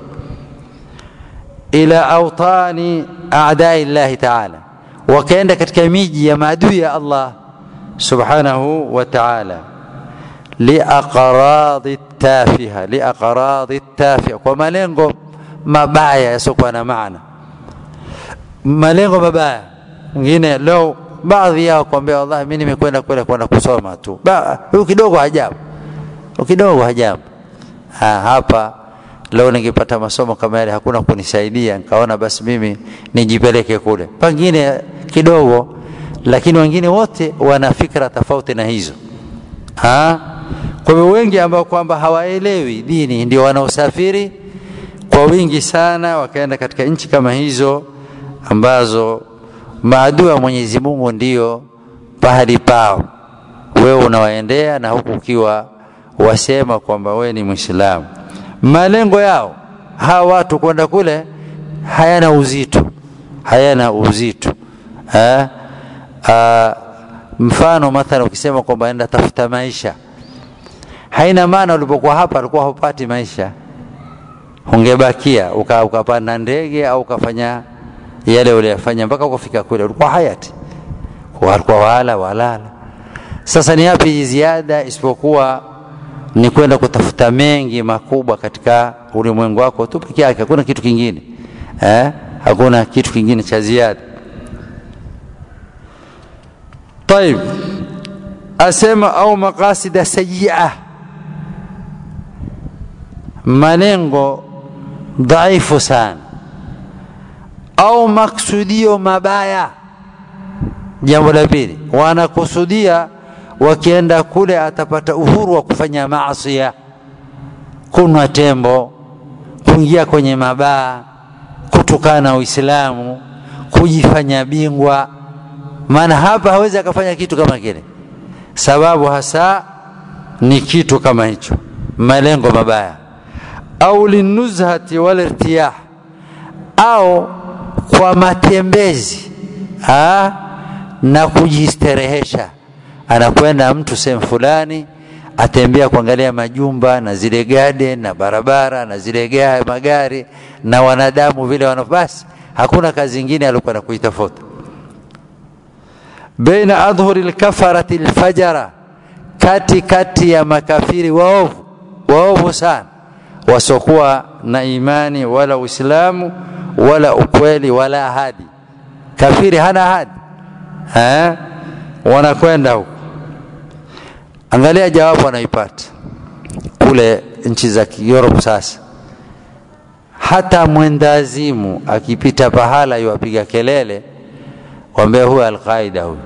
ila autani a'dai llahi ta'ala wakaenda katika miji ya maadui ya Allah subhanahu wa ta'ala liaqradi tafiha liaqradi tafiha kwa malengo mabaya yasiokuwa na maana malengo mabaya mwingine leo baadhi yao kwambia wallahi mimi nimekwenda kule kwenda kusoma tu huyu kidogo hajabu kidogo hajabu ha, hapa leo ningepata masomo kama yale hakuna kunisaidia nikaona basi mimi nijipeleke kule pengine kidogo lakini wengine wote wana fikra tofauti na hizo ha? kwa hivyo wengi ambao kwamba hawaelewi dini ndio wanaosafiri kwa wingi sana wakaenda katika nchi kama hizo ambazo maadui wa Mwenyezi Mungu ndio pahali pao wewe unawaendea na huku ukiwa wasema kwamba wewe ni Muislamu malengo yao hawa watu kwenda kule hayana uzito hayana uzito ha? A, mfano mathala ukisema kwamba enda tafuta maisha haina maana ulipokuwa hapa alikuwa hupati maisha ungebakia uka, ukapanda ndege au ukafanya yale uliyofanya mpaka ukafika kule ulikuwa hayati walikuwa wala walala sasa ni yapi ziada isipokuwa ni kwenda kutafuta mengi makubwa katika ulimwengu wako tu peke yake hakuna kitu kingine eh? hakuna kitu kingine cha ziada طيب asema au maqasida sayia malengo dhaifu sana au maksudio mabaya jambo la pili wanakusudia wakienda kule atapata uhuru wa kufanya maasia kunwa tembo kuingia kwenye mabaa kutukana uislamu kujifanya bingwa maana hapa hawezi akafanya kitu kama kile sababu hasa ni kitu kama hicho malengo mabaya au linuzhati walirtiyah au kwa matembezi ha? na kujisterehesha anakwenda mtu sehemu fulani atembea kuangalia majumba na zile garden na barabara na zile gari, magari na wanadamu vile wana basi hakuna kazi ingine alikuwa na kuitafuta baina adhhuri lkafarati lfajara kati kati ya makafiri waovu waovu sana wasiokuwa na imani wala uislamu wala ukweli wala ahadi kafiri hana ahadi eh? wanakwenda huko angalia jawabu anaipata kule nchi za Europe sasa hata mwendazimu akipita pahala yuwapiga kelele wambea huyo alqaida huyu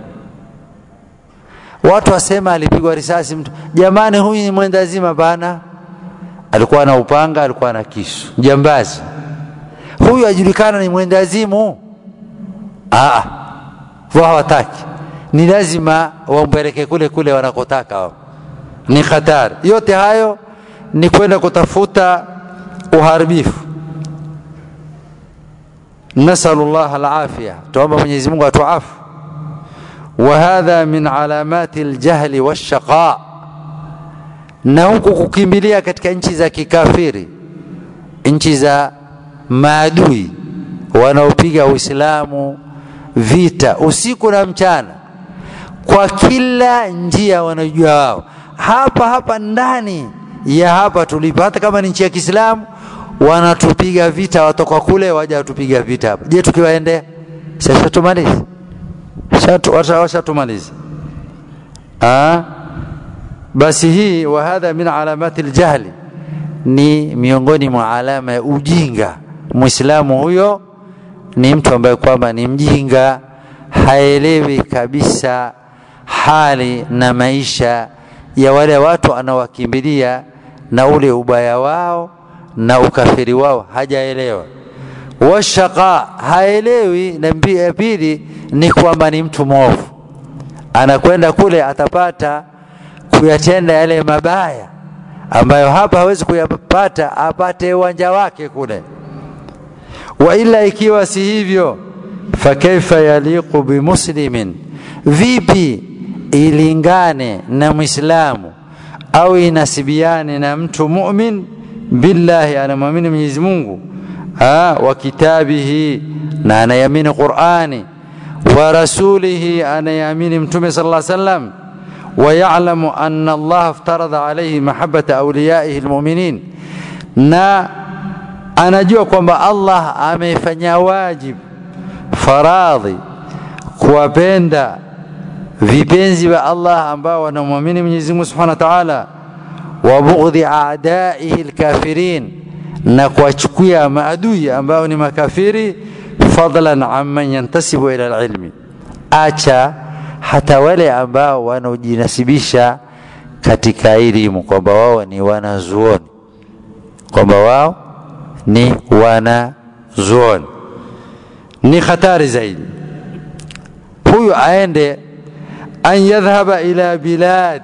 watu wasema alipigwa risasi mtu jamani huyu ni mwendazima bana alikuwa na upanga alikuwa na kisu jambazi huyu ajulikana ni mwendazimu wao hawataki ni lazima wampeleke kule kule wanakotaka wao ni hatari yote hayo ni kwenda kutafuta uharibifu nasalu llah alafia tuomba mwenyezi mungu atuafu وهذا من علامات الجهل والشقاء na huku kukimbilia katika nchi za kikafiri nchi za maadui wanaopiga uislamu vita usiku na mchana kwa kila njia wanajua wao hapa hapa ndani ya hapa tulipo hata kama ni nchi ya kiislamu wanatupiga vita watoka kule waja watupiga vita hapa je tukiwaendea sasa tumalize washatumaliza basi hii wa hadha min alamati ljahli ni miongoni mwa alama ya ujinga mwislamu huyo ni mtu ambaye kwamba ni mjinga haelewi kabisa hali na maisha ya wale watu anawakimbilia na ule ubaya wao na ukafiri wao hajaelewa washaqa haelewi na ya pili ni kwamba ni mtu mwovu anakwenda kule atapata kuyatenda yale mabaya ambayo hapa hawezi kuyapata apate uwanja wake kule wa ila ikiwa si hivyo fakaifa yaliqu bimuslimin vipi ilingane na mwislamu au inasibiane na mtu mumin billahi anamwamini mwenyezi mungu wa kitabihi na anayamini qurani wa rasulihi anayamini mtume sala lla sallam ويعلم أن الله افترض عليه محبة أوليائه المؤمنين na anajua kwamba Allah amefanya wajib faradhi kuwapenda vipenzi vya Allah ambao wanamwamini Mwenyezi Mungu Subhanahu wa Ta'ala wa bughdhi a'daihi alkafirin na kuwachukia maadui ambao ni makafiri fadlan amman yantasibu ila alilmi acha hata wale ambao wanaojinasibisha katika elimu kwamba wao ni wanazuoni kwamba wao ni wanazuoni ni hatari zaidi huyu aende an yadhhaba ila bilad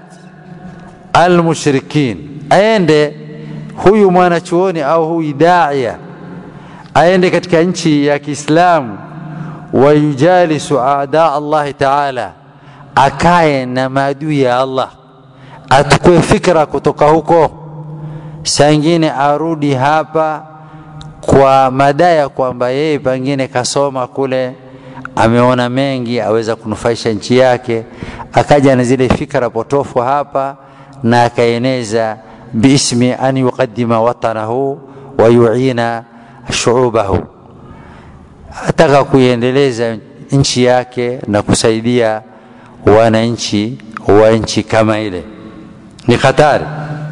almushrikin aende huyu mwanachuoni au huyu daia aende katika nchi ya kiislamu wayujalisu aada allahi taala akae na maadui ya allah atukue fikra kutoka huko saa ingine arudi hapa kwa madaya kwamba yeye pengine kasoma kule ameona mengi aweza kunufaisha nchi yake akaja na zile fikra potofu hapa na akaeneza biismi an yuqadima watanahu wa yuina shuubahu ataka kuiendeleza nchi yake na kusaidia wananchi wa nchi kama ile ni hatari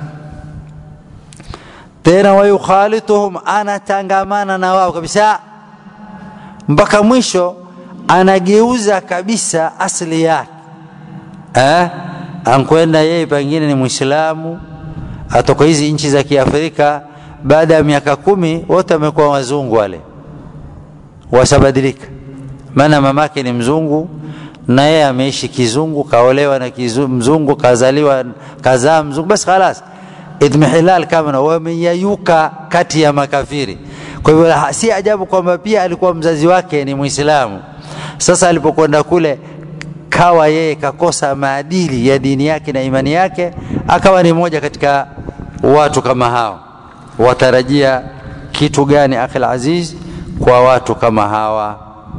tena wayukhalituhum anatangamana na wao kabisa mpaka mwisho anageuza kabisa asili yake eh? ankwenda yeye pengine ni mwislamu atoka hizi nchi za kiafrika baada ya miaka kumi wote wamekuwa wazungu wale washabadilika maana mamake ni mzungu na yeye ameishi kizungu kaolewa na kizu, mzungu kazaliwa kazaa mzungu basi khalas idmihilal kama wameyayuka kati ya makafiri kwa hivyo si ajabu kwamba pia alikuwa mzazi wake ni mwislamu sasa alipokwenda kule kawa yeye kakosa maadili ya dini yake na imani yake akawa ni moja katika watu kama hao watarajia kitu gani akhil aziz kwa watu kama hawa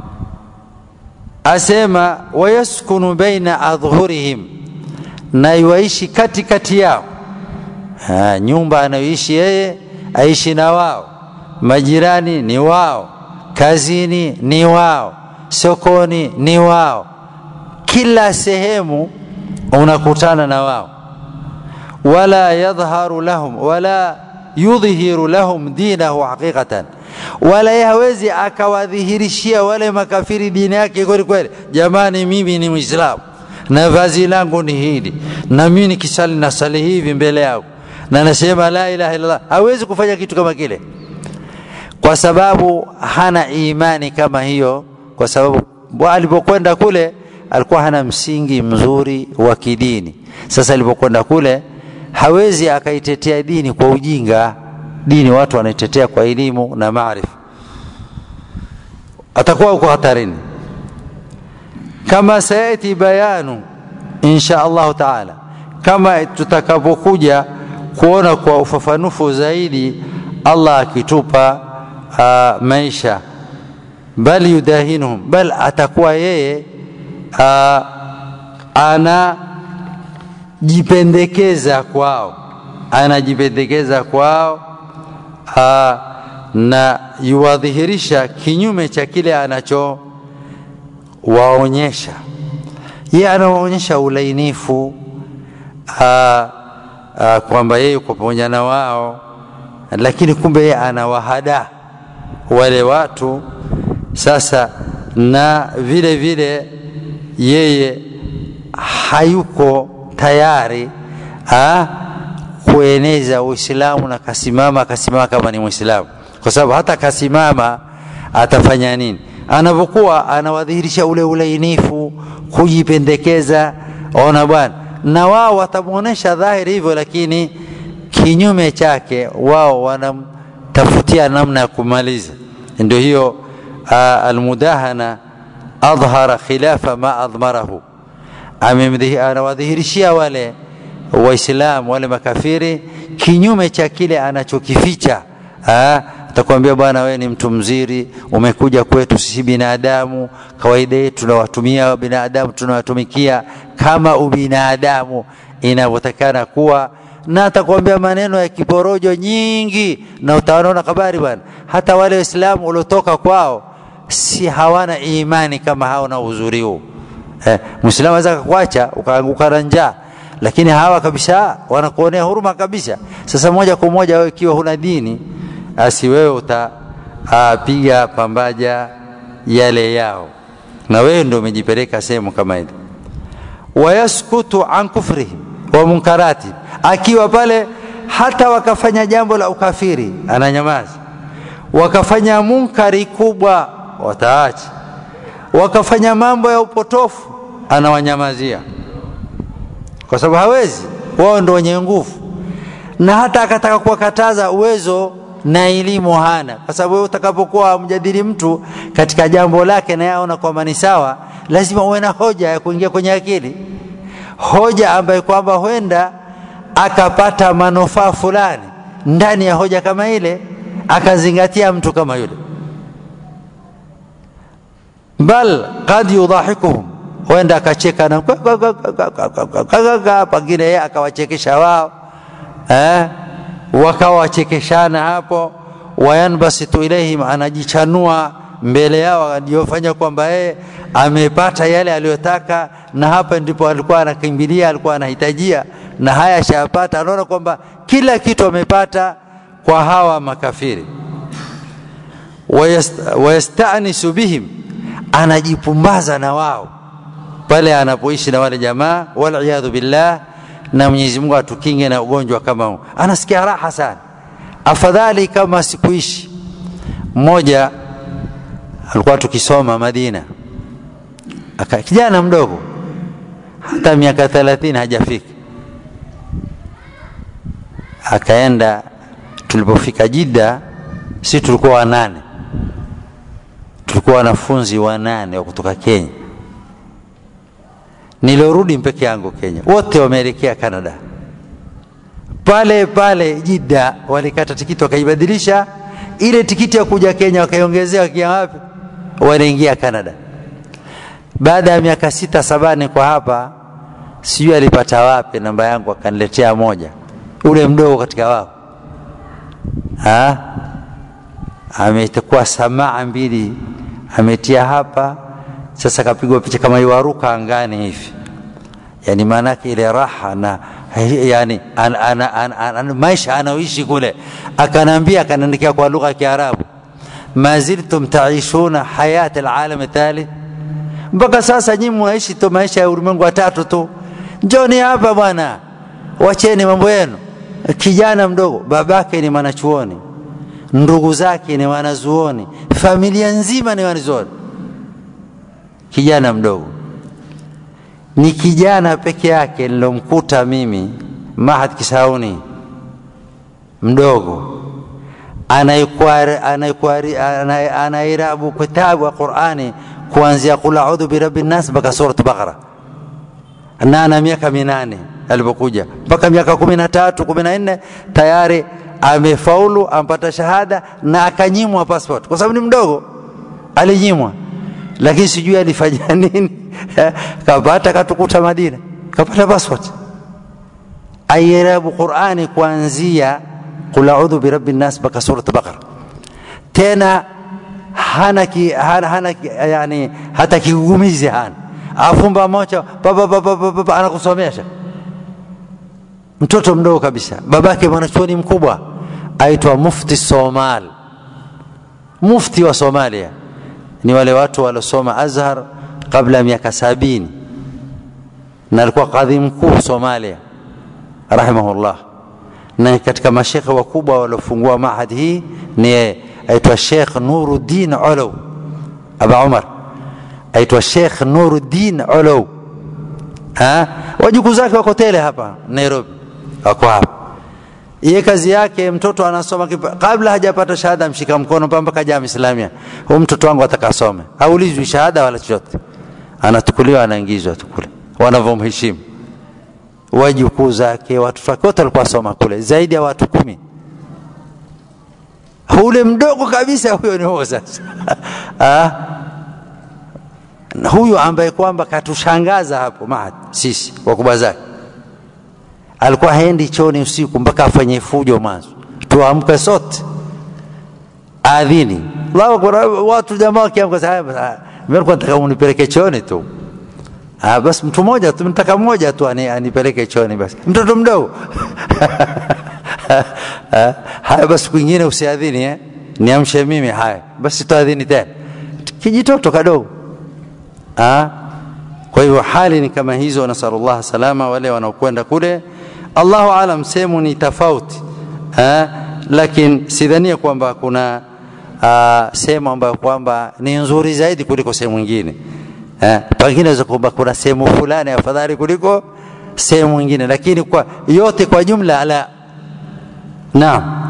asema wayaskunu baina adhhurihim na iwaishi kati kati yao ha, nyumba anayoishi yeye aishi na wao majirani ni wao kazini ni wao sokoni ni wao kila sehemu unakutana na wao wala yadhharu lahum wala yudhihiru lahum dinahu haqiqatan wala yeye hawezi akawadhihirishia wale makafiri dini yake kweli kweli jamani mimi ni mwislamu na vazi langu ni hili na mimi nikisali nasali hivi mbele yako na nasema la ilaha illallah hawezi kufanya kitu kama kile kwa sababu hana imani kama hiyo kwa sababu alipokwenda kule alikuwa hana msingi mzuri wa kidini sasa alipokwenda kule hawezi akaitetea dini kwa ujinga dini watu wanaitetea kwa elimu na maarifa atakuwa uko hatarini kama sayati bayanu insha allahu taala kama tutakapokuja kuona kwa ufafanufu zaidi allah akitupa uh, maisha bal yudahinuhum bal atakuwa yeye uh, anajipendekeza kwao anajipendekeza kwao uh, na yuwadhihirisha kinyume cha kile anachowaonyesha yeye anawaonyesha ulainifu uh, uh, kwamba yeye yuko pamoja na wao lakini kumbe yeye anawahada wale watu sasa na vile vile yeye hayuko tayari ha, kueneza Uislamu na kasimama akasimama kama ni Muislamu, kwa sababu hata kasimama atafanya nini? Anapokuwa anawadhihirisha ule ulainifu, kujipendekeza, ona bwana, na wao watamwonyesha dhahiri hivyo, lakini kinyume chake wao wanamtafutia namna ya kumaliza. Ndio hiyo almudahana adhhara khilafa ma adhmarahu, anawadhihirishia wale Waislamu wale makafiri kinyume cha kile anachokificha. Atakwambia bwana, wewe ni mtu mzuri, umekuja kwetu sisi binadamu, kawaida yetu tunawatumia binadamu, tunawatumikia kama ubinadamu inavyotakana kuwa, na atakwambia maneno ya kiporojo nyingi, na utaona habari bwana, hata wale Waislamu waliotoka kwao si hawana imani kama hao na uzuri huu. Eh, Muislamu anaweza kukuacha ukaanguka na njaa lakini hawa kabisa wanakuonea huruma kabisa. Sasa moja kwa moja wewe ikiwa huna dini, asi wewe utapiga pambaja yale yao, na wewe ndio umejipeleka sehemu kama ile. Wayaskutu an kufrihim wa munkarati, akiwa pale hata wakafanya jambo la ukafiri ananyamaza, wakafanya munkari kubwa wataacha, wakafanya mambo ya upotofu anawanyamazia kwa sababu hawezi, wao ndo wenye nguvu, na hata akataka kuwakataza uwezo na elimu hana, kwa sababu wewe utakapokuwa mjadili mtu katika jambo lake na yaona kwamba ni sawa, lazima uwe na hoja ya kuingia kwenye akili, hoja ambayo kwamba huenda akapata manufaa fulani ndani ya hoja kama ile, akazingatia mtu kama yule, bal qad yudhahikuhum huenda akacheka na pengine yeye akawachekesha wao eh, wakawa wachekeshana hapo, wayanbasitu ilaihim, anajichanua mbele yao aliyofanya kwamba yeye amepata yale aliyotaka na hapa ndipo alikuwa anakimbilia alikuwa anahitajia na haya ashayapata anaona kwamba kila kitu amepata kwa hawa makafiri wayastanisu bihim anajipumbaza na wao pale anapoishi na wale jamaa waliyadhu billah na Mwenyezi Mungu atukinge na ugonjwa kama huu anasikia raha sana afadhali kama sikuishi mmoja alikuwa tukisoma Madina aka kijana mdogo hata miaka 30 hajafika akaenda tulipofika Jidda si tulikuwa wanane tulikuwa wanafunzi wanane wa kutoka Kenya nilorudi mpeke yangu Kenya wote wameelekea Canada pale pale Jidda walikata tikiti wakaibadilisha ile tikiti ya kuja Kenya wakaiongezea wakia wapi wanaingia Canada baada ya miaka sita sabani kwa hapa sijui alipata wapi namba yangu akaniletea moja ule mdogo katika wao ha? ametakuwa samaa mbili ametia hapa sasa kapigwa picha kama iwaruka angani hivi yani maanake ile raha na yani an, an, an, an, an, maisha anaoishi kule akanaambia akanaandikia kwa lugha ya Kiarabu ma ziltum taishuna hayat alalam thalith mpaka sasa nyinyi mwaishi tu maisha ya ulimwengu wa tatu tu njoni hapa bwana wacheni mambo yenu kijana mdogo babake ni mwanachuoni ndugu zake ni wanazuoni familia nzima ni wanazuoni kijana mdogo ni kijana peke yake nilomkuta mimi Mahad Kisauni mdogo anairabu kitabu wa Qur'ani kuanzia qul a'udhu birabbi nas mpaka surat Baqara na ana miaka minane alipokuja mpaka miaka kumi na tatu kumi na nne tayari amefaulu ampata shahada na akanyimwa passport kwa sababu ni mdogo alinyimwa lakini sijui alifanya nini kapata katukuta Madina kapata passport ayerabu Qur'ani kuanzia qul a'udhu birabbi nas mpaka surat Baqara tena hana ki, hana, hana yani hata kigugumizi hana afumba mocha baba baba baba anakusomesha mtoto mdogo kabisa babake mwanachuoni mkubwa aitwa mufti Somal mufti wa Somalia ni wale watu waliosoma Azhar kabla ya miaka sabini na alikuwa kadhi mkuu Somalia rahimahullah na katika mashekhe wakubwa waliofungua mahad hii ni aitwa Sheikh Nuruddin Olow Aba Umar aitwa Sheikh Nuruddin Olow ha wajukuu zake wako tele hapa Nairobi wako hapa iye kazi yake mtoto anasoma kipa, kabla hajapata shahada mshika mkono mpaka jamii islamia huyu mtoto wangu atakasome haulizwi shahada wala chochote anatukuliwa anaingizwa tu kule wanavyomheshimu wajukuu zake watoto wake wote walikuwa soma kule zaidi ya watu kumi ule mdogo kabisa huyo ni huo sasa huyu ambaye kwamba katushangaza hapo mahad sisi wakubwa zake alikuwa haendi chooni usiku mpaka afanye fujo mwanzo tuamke sote adhini watu jamaa wakiamka sasa mimi nataka unipeleke chooni tu ah basi mtu mmoja tu mtaka mmoja tu anipeleke chooni basi mtoto mdogo haya basi kwingine usiadhini eh niamshe mimi haya basi tuadhini tena kijitoto kadogo ah kwa hivyo hali ni kama hizo nasallallahu salama wale wanaokwenda kule Allahu alam sehemu ni tofauti eh lakini sidhania kwamba kuna uh, sehemu ambayo kwamba ni nzuri zaidi kuliko sehemu nyingine eh pengine kwamba kuna sehemu fulani afadhali kuliko sehemu nyingine lakini kwa yote kwa jumla la naam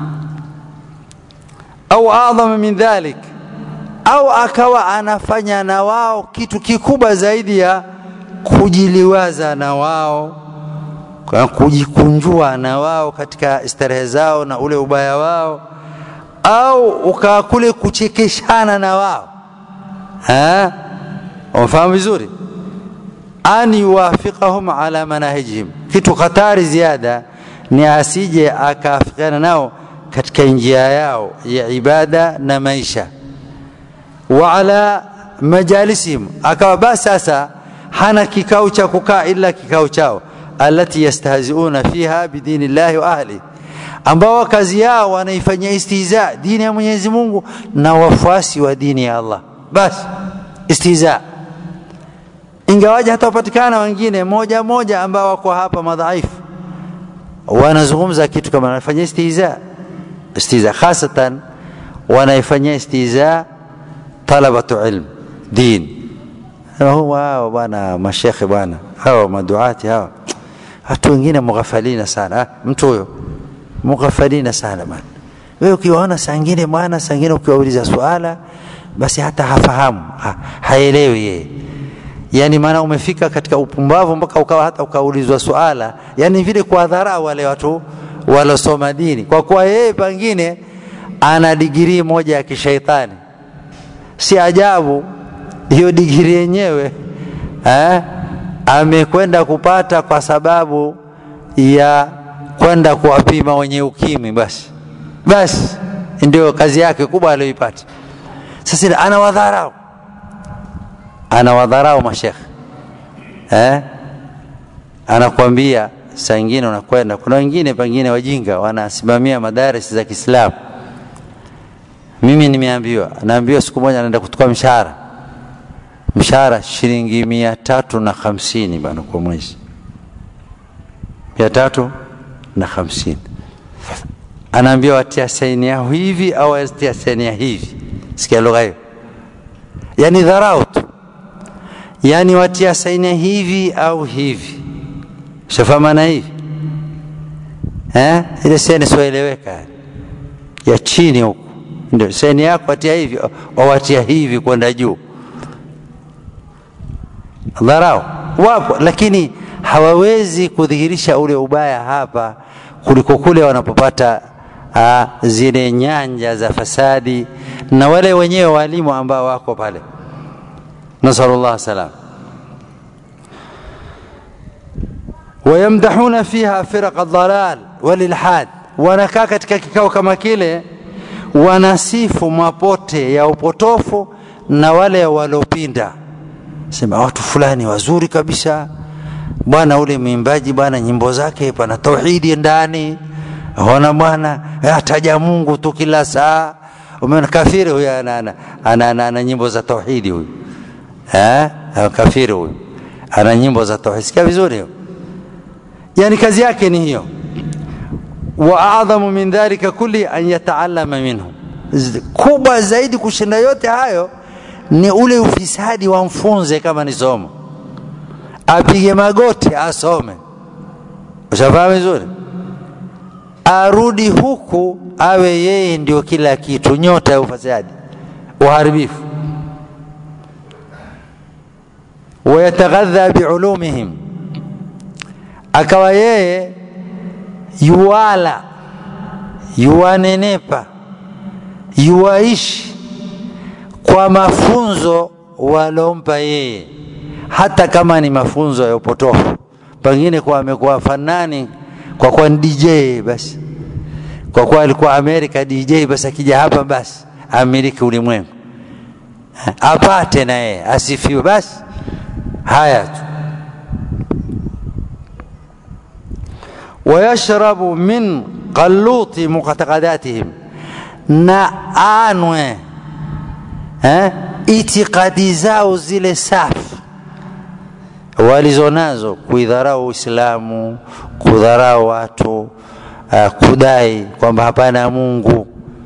au adhama min dhalik au akawa anafanya na wao kitu kikubwa zaidi ya kujiliwaza na wao kujikunjua na wao katika starehe zao na ule ubaya wao au ukawa kule kuchekeshana na wao umefahamu vizuri an yuwafiqahum ala manahijihim kitu hatari ziada ni asije akaafikiana nao katika njia yao ya ibada na maisha wa ala majalisihim akawa basi sasa hana kikao cha kukaa ila kikao chao alati yastahziuna fiha bidini llahi wa ahli ambao kazi yao wanaifanyia istihza dini ya Mwenyezi Mungu na wafuasi wa dini ya Allah basi istihza ingawaje hata wapatikana wengine moja moja ambao wako hapa madhaifu wanazungumza kitu kama wanafanyia istihza istihza hasatan wanaifanyia istihza talabatu ilm din wao bwana mashekhe bwana hawa maduati hawa watu wengine mughafalina sana ha? mtu huyo mughafalina sana bwana wewe ukiwaona saa ingine bwana saa ingine ukiwauliza swala basi hata hafahamu ha, haelewi yeye yani maana umefika katika upumbavu mpaka ukawa hata ukaulizwa swala yani vile kwa dharau wale watu walosoma dini kwa kuwa yeye pengine ana digirii moja ya kishaitani si ajabu hiyo digiri yenyewe eh, amekwenda kupata kwa sababu ya kwenda kuwapima wenye ukimwi basi basi ndio kazi yake kubwa aliyoipata sasa anawadharau anawadharau mashekhe eh? anakwambia saa ingine unakwenda kuna wengine pengine wajinga wanasimamia madaris za kiislamu mimi nimeambiwa naambiwa siku moja naenda kutoka mshahara mshahara shilingi mia tatu na hamsini bana kwa mwezi mia tatu na hamsini anaambia watia saini yao hivi au watia saini ya hivi sikia lugha hiyo yani dharau tu yani watia saini hivi au hivi shafahamana hivi eh? ile saini sioeleweka ya chini huku ndio saini yako watia hivi wawatia hivi kwenda juu dharau wapo lakini hawawezi kudhihirisha ule ubaya hapa kuliko kule wanapopata uh, zile nyanja za fasadi na wale wenyewe walimu ambao wako pale nasalullah salam wayamdahuna fiha firaqa dhalal walilhad wanakaa katika kikao kama kile wanasifu mapote ya upotofu na wale waliopinda sema watu fulani wazuri kabisa bwana ule mwimbaji bwana nyimbo zake pana tauhidi ndani ona bwana ataja Mungu tu kila saa umeona kafiri huyu ana, ana, ana, ana, ana nyimbo za tauhidi huyu eh kafiri huyu ana nyimbo za tauhidi sikia vizuri hiyo yani kazi yake ni hiyo wa adhamu min dhalika kulli an yataallama minhu kubwa zaidi kushinda yote hayo ni ule ufisadi wamfunze kama ni somo apige magoti asome ushafahamu vizuri arudi huku awe yeye ndio kila kitu nyota ya ufisadi uharibifu wayataghadha biulumihim akawa yeye yuwala yuwanenepa yuwaishi kwa mafunzo walompa yeye hata kama ni mafunzo ya upotofu pengine kwa amekuwa fanani kwa kuwa ni DJ basi kwa kuwa alikuwa Amerika DJ basi akija hapa basi amiliki ulimwengu apate na yeye asifiwe basi haya tu wayashrabu min qaluti muqtaqadatihim na anwe eh, itikadi zao zile safi walizonazo kuidharau Uislamu, kudharau watu, uh, kudai kwamba hapana Mungu.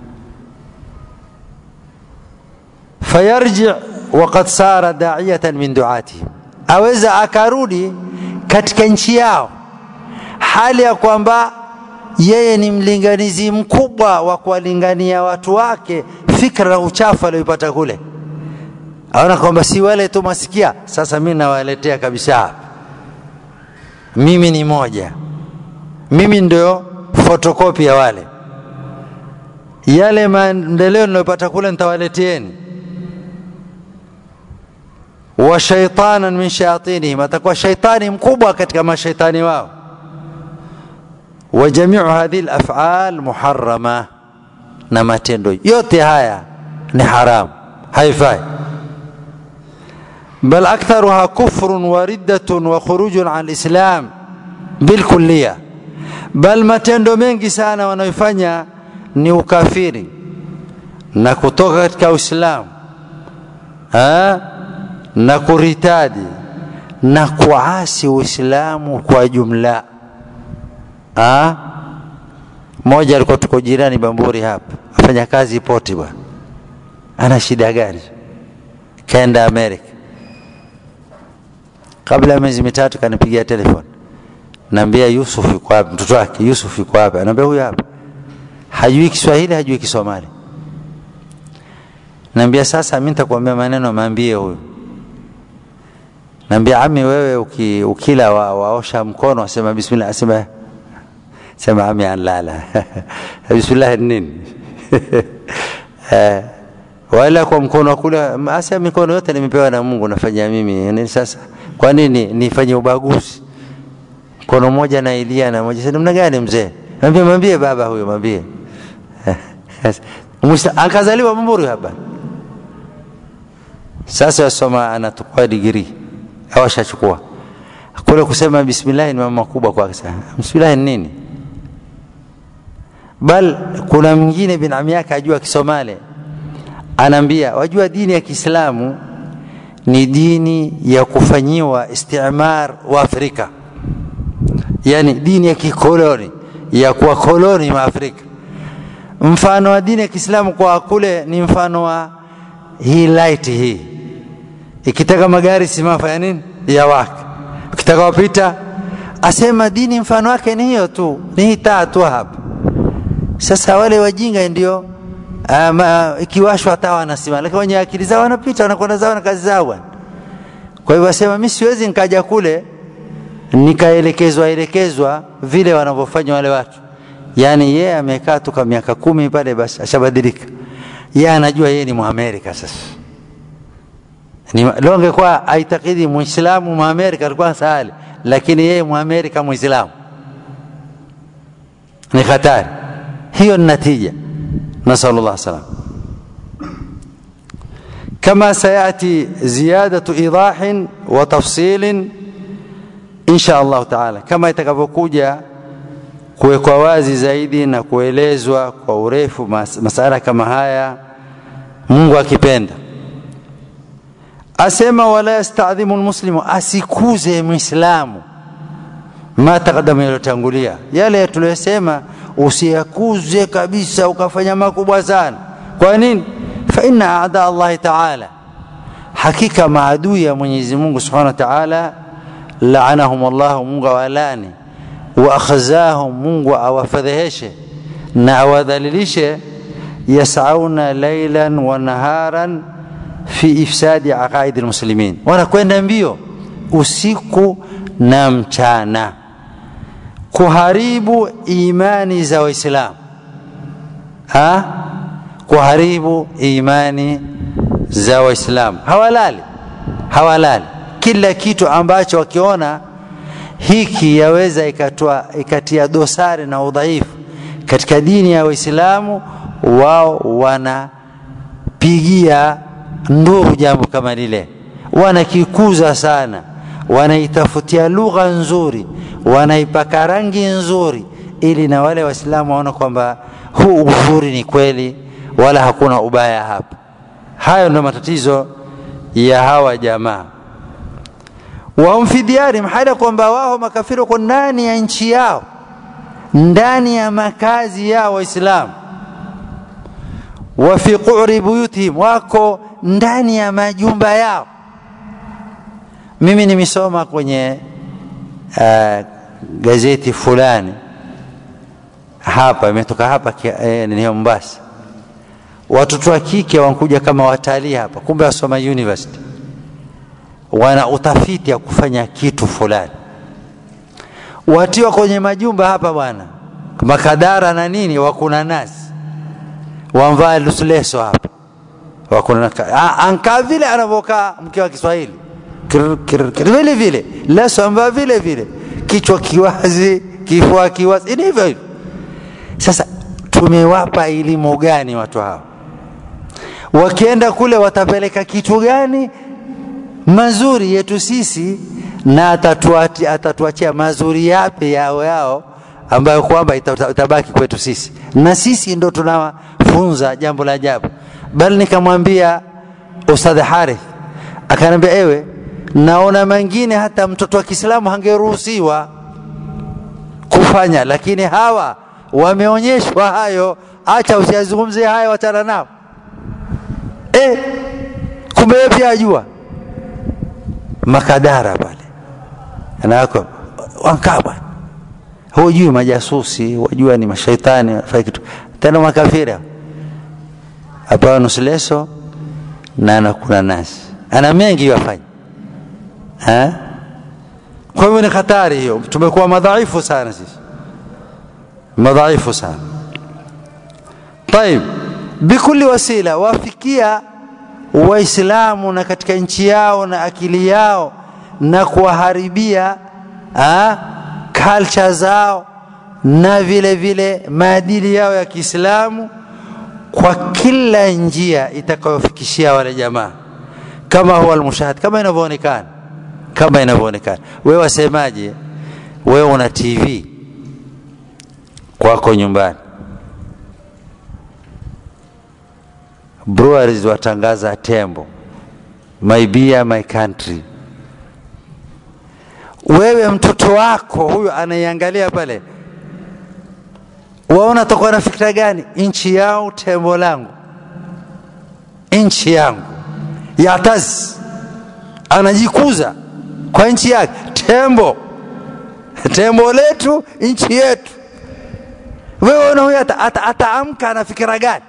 Fayarji waqad sara da'iyatan min duatihim, aweza akarudi katika nchi yao hali ya kwamba yeye ni mlinganizi mkubwa wa kuwalingania watu wake fikra na uchafu aliyopata kule aona kwamba si wale tu masikia sasa mimi nawaletea kabisa mimi ni moja mimi ndio fotokopi ya wale yale maendeleo ninayopata kule nitawaleteeni wa shaitanan min shayatinihim atakuwa shaitani mkubwa katika mashaitani wao wa jamiu hadhihi alaf'al muharrama na matendo yote haya ni haramu haifai bal aktharuha kufrun wa riddatun wa khurujun an lislam bilkulliya bal matendo mengi sana wanayofanya ni ukafiri na kutoka katika uislamu na kuritadi na kuasi uislamu kwa jumla ha? mmoja alikuwa tuko jirani bamburi hapa afanya kazi poti bwana ana shida gani kaenda amerika kabla ya miezi mitatu kanipigia telefoni naambia yusuf yuko wapi mtoto wake yusuf yuko wapi anaambia huyu hapa hajui kiswahili hajui kisomali naambia sasa mi nitakuambia maneno maambie huyu naambia ami wewe uki, ukila wa, waosha mkono asema bismillah asema sema ami anlala bismillah nini wala kwa mkono wa kula asa mikono yote nimepewa na Mungu nafanya mimi ni sasa kwa nini nifanye ubaguzi mkono mmoja na Elia na moja namna gani mzee mwambie mwambie baba huyo mwambie akazaliwa Mburi hapa sasa yasoma anatukua digrii au ashachukua kule kusema bismillah ni mambo makubwa kwake sana bismillah ni nini bal kuna mwingine binamu yake ajua kisomali anaambia wajua dini ya Kiislamu ni dini ya kufanyiwa istimar wa Afrika yani dini ya kikoloni ya kuwa koloni wa Afrika mfano wa dini ya Kiislamu kwa kule ni mfano wa hii light hii ikitaka magari simama ya nini ya wake ukitaka wapita asema dini mfano wake ni hiyo tu ni hii taa tu hapa sasa wale wajinga ndio um, uh, ikiwashwa hata wanasimama lakini wenye akili zao wanapita wanakwenda zao na kazi zao bwana kwa hivyo asema mimi siwezi nikaja kule nikaelekezwa elekezwa vile wanavyofanya wale watu yaani yeye amekaa tu kwa miaka kumi pale basi ashabadilika yeye anajua yeye ni muamerika sasa ni longe kwa aitakidi muislamu muamerika alikuwa sahali lakini yeye muamerika muislamu ni hatari hiyo ni natija نسأل الله السلام كما سيأتي زيادة إيضاح وتفصيل إن شاء الله تعالى كما يتكفوكوجا kuwekwa wazi zaidi na kuelezwa kwa urefu mas masala kama haya mungu akipenda asema wala yastadhimu lmuslimu asikuze mwislamu ma takadama yaliyotangulia yale tuliyosema usiyakuze kabisa ukafanya makubwa sana kwa nini fa inna aada allahi taala hakika maadui ya mwenyezi mungu subhanahu wa taala laanahum llahu mungu awalani wa akhzahum mungu awafadheheshe na awadhalilishe yasauna lailan wa naharan fi ifsadi aqaidi lmuslimin wanakwenda mbio usiku na mchana kuharibu imani za waislamu ha kuharibu imani za waislamu hawalali hawalali kila kitu ambacho wakiona hiki yaweza ikatoa ikatia dosari na udhaifu katika dini ya waislamu wao wanapigia nduru jambo kama lile wanakikuza sana wanaitafutia lugha nzuri wanaipaka rangi nzuri ili na wale waislamu waone kwamba huu uzuri ni kweli wala hakuna ubaya hapa hayo ndio matatizo ya hawa jamaa wahum fi diyarihim hali ya kwamba wao makafiri wako ndani ya nchi yao ndani ya makazi yao waislamu wa fi quri buyutihim wako ndani ya majumba yao mimi nimesoma kwenye uh, gazeti fulani hapa imetoka hapa eh, ni Mombasa watoto wa kike wanakuja kama watalii hapa kumbe wasoma university wana utafiti ya kufanya kitu fulani watiwa kwenye majumba hapa bwana makadara na nini wakuna nasi wamvaa leso hapa wakuna ankaa vile anavyokaa mke wa Kiswahili vile vile leso amvaa vile vile kichwa kiwazi kifua kiwazi ni hivyo hivyo sasa tumewapa elimu gani watu hao wakienda kule watapeleka kitu gani mazuri yetu sisi na atatuachia, atatuachia mazuri yape yao yao ambayo kwamba itabaki kwetu sisi na sisi ndo tunafunza jambo la ajabu bali nikamwambia ustadh harith akaniambia ewe naona mengine hata mtoto wa kiislamu hangeruhusiwa kufanya lakini hawa wameonyeshwa hayo acha usiyazungumzie haya wachana nao e, kumbe yeye pia ajua makadara pale anako wankaa bwana hujui majasusi wajua ni mashaitani wanafanya kitu tena makafiri apawa nusu leso na anakula nasi ana mengi yafanya kwa hivyo ni hatari hiyo tumekuwa madhaifu sana sisi madhaifu sana طيب bikuli wasila wafikia waislamu na katika nchi yao na akili yao na kuwaharibia culture zao na vile vile maadili yao ya Kiislamu kwa kila njia itakayofikishia wale jamaa kama huwa almushahad kama inavyoonekana kama inavyoonekana wewe wasemaje wewe una TV kwako nyumbani breweries watangaza tembo my beer my country wewe mtoto wako huyu anaiangalia pale waona takuwa na fikira gani nchi yao tembo langu nchi yangu yatazi anajikuza kwa nchi yake tembo tembo letu nchi yetu wewe una huyu ataamka ata, ata ana fikira gani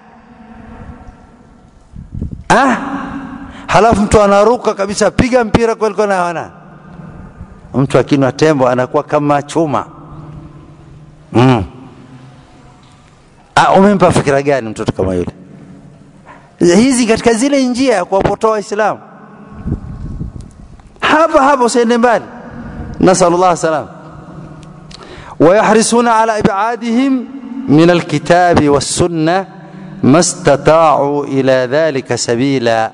ah? halafu mtu anaruka kabisa piga mpira kweli na wana mtu akinwa tembo anakuwa kama chuma mm. ah, umempa fikira gani mtoto kama yule hizi katika zile njia ya kuwapotoa waislamu hapa hapa usiende mbali nasalullah salam ويحرصون على إبعادهم من الكتاب والسنة ما استطاعوا إلى ذلك سبيلا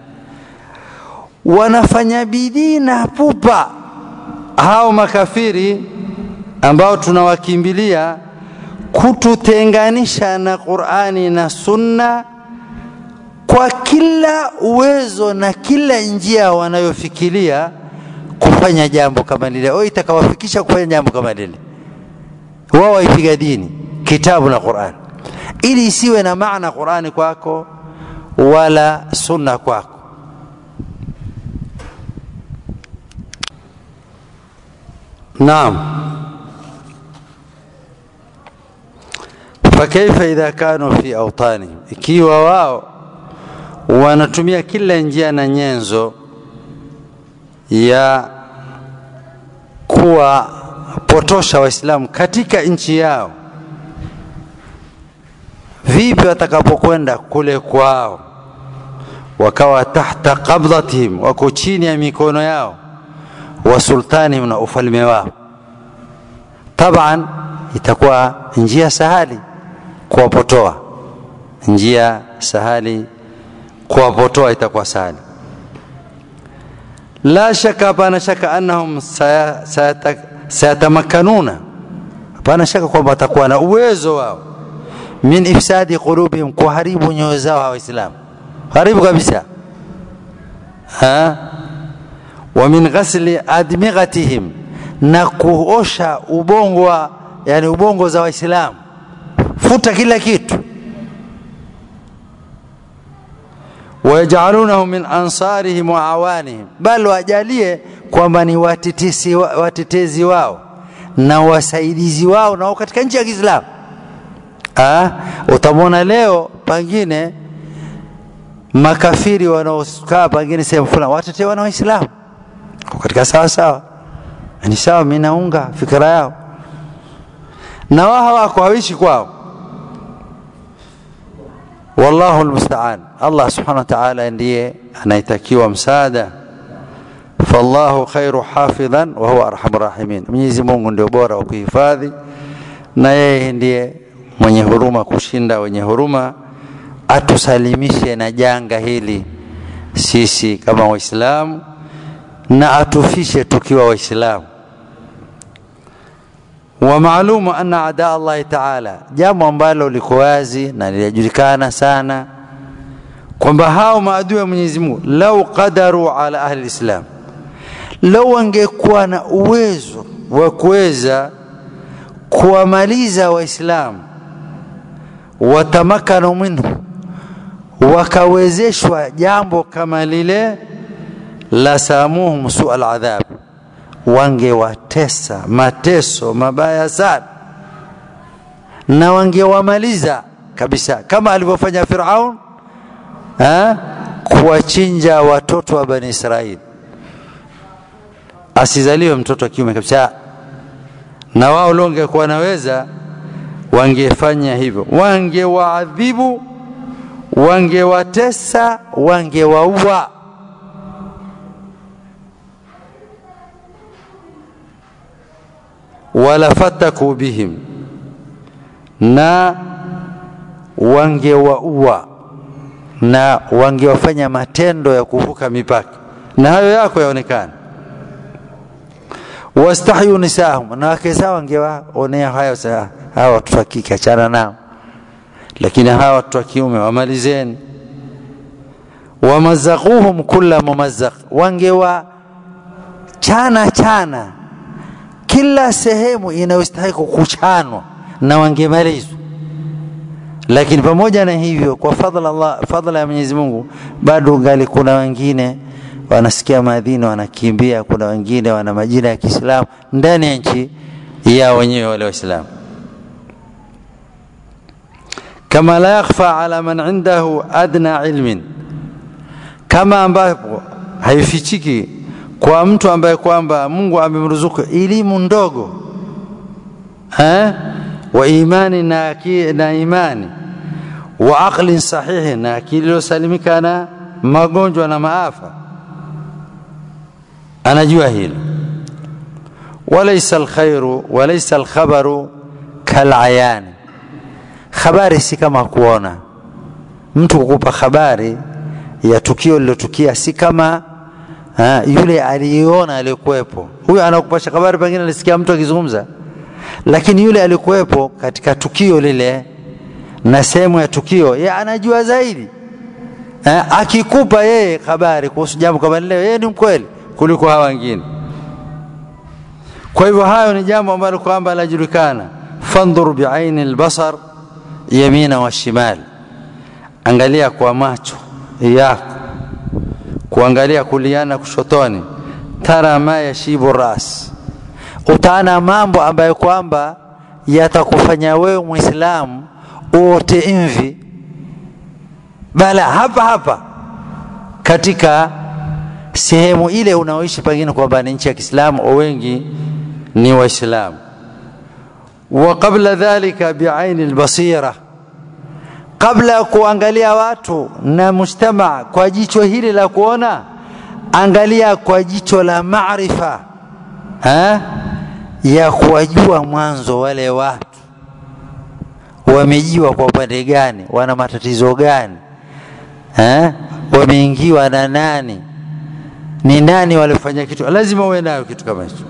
wanafanya bidii na pupa hao makafiri ambao tunawakimbilia kututenganisha na Qur'ani na Sunna kwa kila uwezo na kila njia wanayofikiria kufanya jambo kama lile au itakawafikisha kufanya jambo kama lile wao waipiga dini kitabu na Qur'an ili isiwe na maana Qur'ani kwako wala sunna kwako naam fakaifa idha kanu fi awtanihim ikiwa wao wanatumia kila njia na nyenzo ya kuwapotosha waislamu katika nchi yao vipi watakapokwenda kule kwao wakawa tahta qabdatihim wako chini ya mikono yao wa sultanihim na ufalme wao taban itakuwa njia sahali kuwapotoa njia sahali kuwapotoa itakuwa sahali la shaka hapana shaka annahum sayatamakanuna hapana shaka kwamba watakuwa na uwezo wao min ifsadi qulubihim kuharibu nyoyo zao waislamu haribu kabisa ha? wa min ghasli admighatihim na kuosha ubongo wa yani ubongo za waislamu futa kila kitu wayajalunahum min ansarihim wa awanihim bal wajalie kwamba ni watetezi, watetezi wao na wasaidizi wao nao katika nchi ya Kiislamu utamwona leo pengine makafiri wanaokaa pengine sehemu fulani watetewa na waislamu katika sawa sawa ni sawa mimi naunga fikra yao na wao hawako hawishi kwao wallahu almusta'an Allah subhanahu wa ta'ala ndiye anaitakiwa msaada fallahu khairu hafidhan wa huwa arhamur rahimin Mwenyezi Mungu ndio bora wa kuhifadhi na yeye ndiye mwenye huruma kushinda wenye huruma atusalimishe na janga hili sisi kama waislamu na atufishe tukiwa waislamu wa maalumu anna ada allahi taala jambo ambalo liko wazi na linajulikana sana kwamba hao maadui wa mwenyezi mungu lau qadaru ala ahli lislam lau wangekuwa na uwezo wa kuweza kuwamaliza waislamu watamakanu minhu wakawezeshwa jambo kama lile la samuhum sua aladhab wangewatesa mateso mabaya sana na wangewamaliza kabisa kama alivyofanya firaun kuwachinja watoto wa bani israeli asizaliwe mtoto wa kiume kabisa na wao leo wangekuwa naweza wangefanya hivyo wangewaadhibu wangewatesa wangewaua wala fataku bihim na wangewaua na wangewafanya matendo ya kuvuka mipaka na hayo yako yaonekana wastahyu nisahum na wake zao wangewaonea hayo hawa watoto wa kike achana nao lakini hawa watoto wa kiume wamalizeni wamazaquhum kulla mumazzaq wangewa chana chana kila sehemu inayostahili kuchanwa na wangemalizwa lakini pamoja na hivyo kwa fadhila Allah fadhila ya Mwenyezi Mungu bado ngali kuna wengine wanasikia maadhini wanakimbia kuna wengine wana majina ya Kiislamu ndani ya nchi ya wenyewe wale waislamu kama la yakhfa ala man indahu adna ilmin kama ambapo haifichiki kwa mtu ambaye kwamba Mungu amemruzuku elimu ndogo eh wa imani na, na imani wa aqlin sahihi na akili iliyosalimika na magonjwa na maafa anajua hilo walaysa alkhairu walaysa alkhabaru kalayani habari si kama kuona mtu kukupa habari ya tukio lilotukia si kama ha, yule aliyeona aliyekuwepo huyo anakupasha habari pengine alisikia mtu akizungumza lakini yule alikuwepo katika tukio lile na sehemu ya tukio ye anajua zaidi eh, akikupa yeye habari kuhusu jambo kama lile yeye ni mkweli kuliko hawa wengine kwa hivyo hayo ni jambo ambalo kwamba lajulikana fandhur biaini albasar yamina wa shimal angalia kwa macho yako kuangalia kuliana kushotoni tara ma yashibu ras utaona mambo ambayo kwamba yatakufanya wewe mwislamu uote mvi bala hapa hapa katika sehemu ile unaoishi pengine kwamba ni nchi ya Kiislamu wengi ni waislamu wa qabla dhalika biaini albasira kabla ya kuangalia watu na mujtamaa kwa jicho hili la kuona angalia kwa jicho la maarifa ya kuwajua mwanzo wale watu wamejiwa kwa upande gani wana matatizo gani eh? wameingiwa na nani ni nani walifanya kitu lazima uwe nayo kitu kama hicho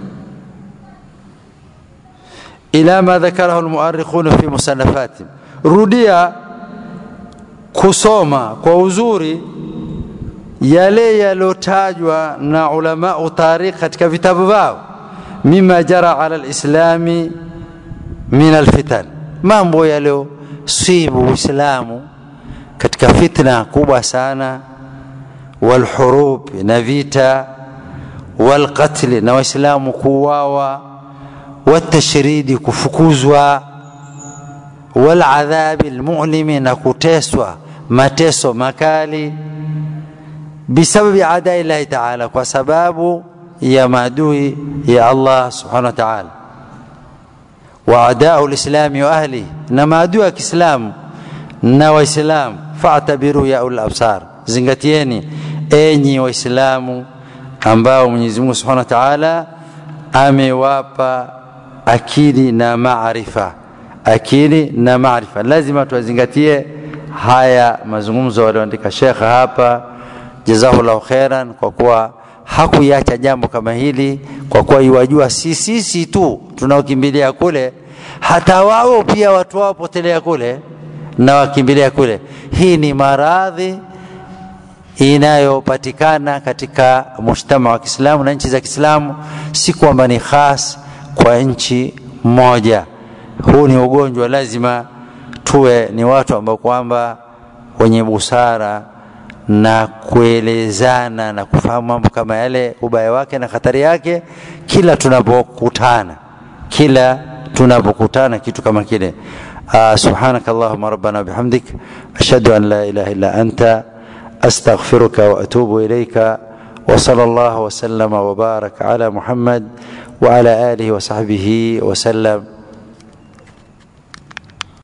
ila ma dhakarahu almuarrikhun fi musannafatihim rudia kusoma kwa uzuri yale yalotajwa na ulama tarikh katika vitabu vyao mima jara ala alislami min alfitan mambo yaliyosibu uislamu katika fitna kubwa sana walhurub na vita walqatli na waislamu kuuawa watashridi kufukuzwa waladhabi almu'limi na kuteswa mateso makali bisababi adai llahi taala kwa sababu ya maadui ya Allah subhanahu wa ta'ala wa adau lislami wa ahli na maadui ya Kiislamu na Waislamu fa'tabiru ya ul absar zingatieni enyi Waislamu ambao Mwenyezi Mungu subhanahu wa ta'ala amewapa akili na maarifa akili na maarifa lazima tuwazingatie haya mazungumzo walioandika shekha hapa jazahullahu khairan kwa kuwa hakuiacha jambo kama hili kwa kuwa iwajua si sisi tu tunaokimbilia kule hata wao pia watu wao potelea kule na wakimbilia kule hii ni maradhi inayopatikana katika mujtama wa Kiislamu na nchi za Kiislamu, si kwamba ni khas kwa nchi moja. Huu ni ugonjwa, lazima tuwe ni watu ambao kwamba wenye busara na kuelezana na kufahamu mambo kama yale, ubaya wake na hatari yake, kila tunapokutana, kila tunapokutana kitu kama kile. Uh, subhanaka allahumma rabbana bihamdik ashhadu an la ilaha illa anta استغفرك واتوب اليك وصلى الله وسلم وبارك على محمد وعلى اله وصحبه وسلم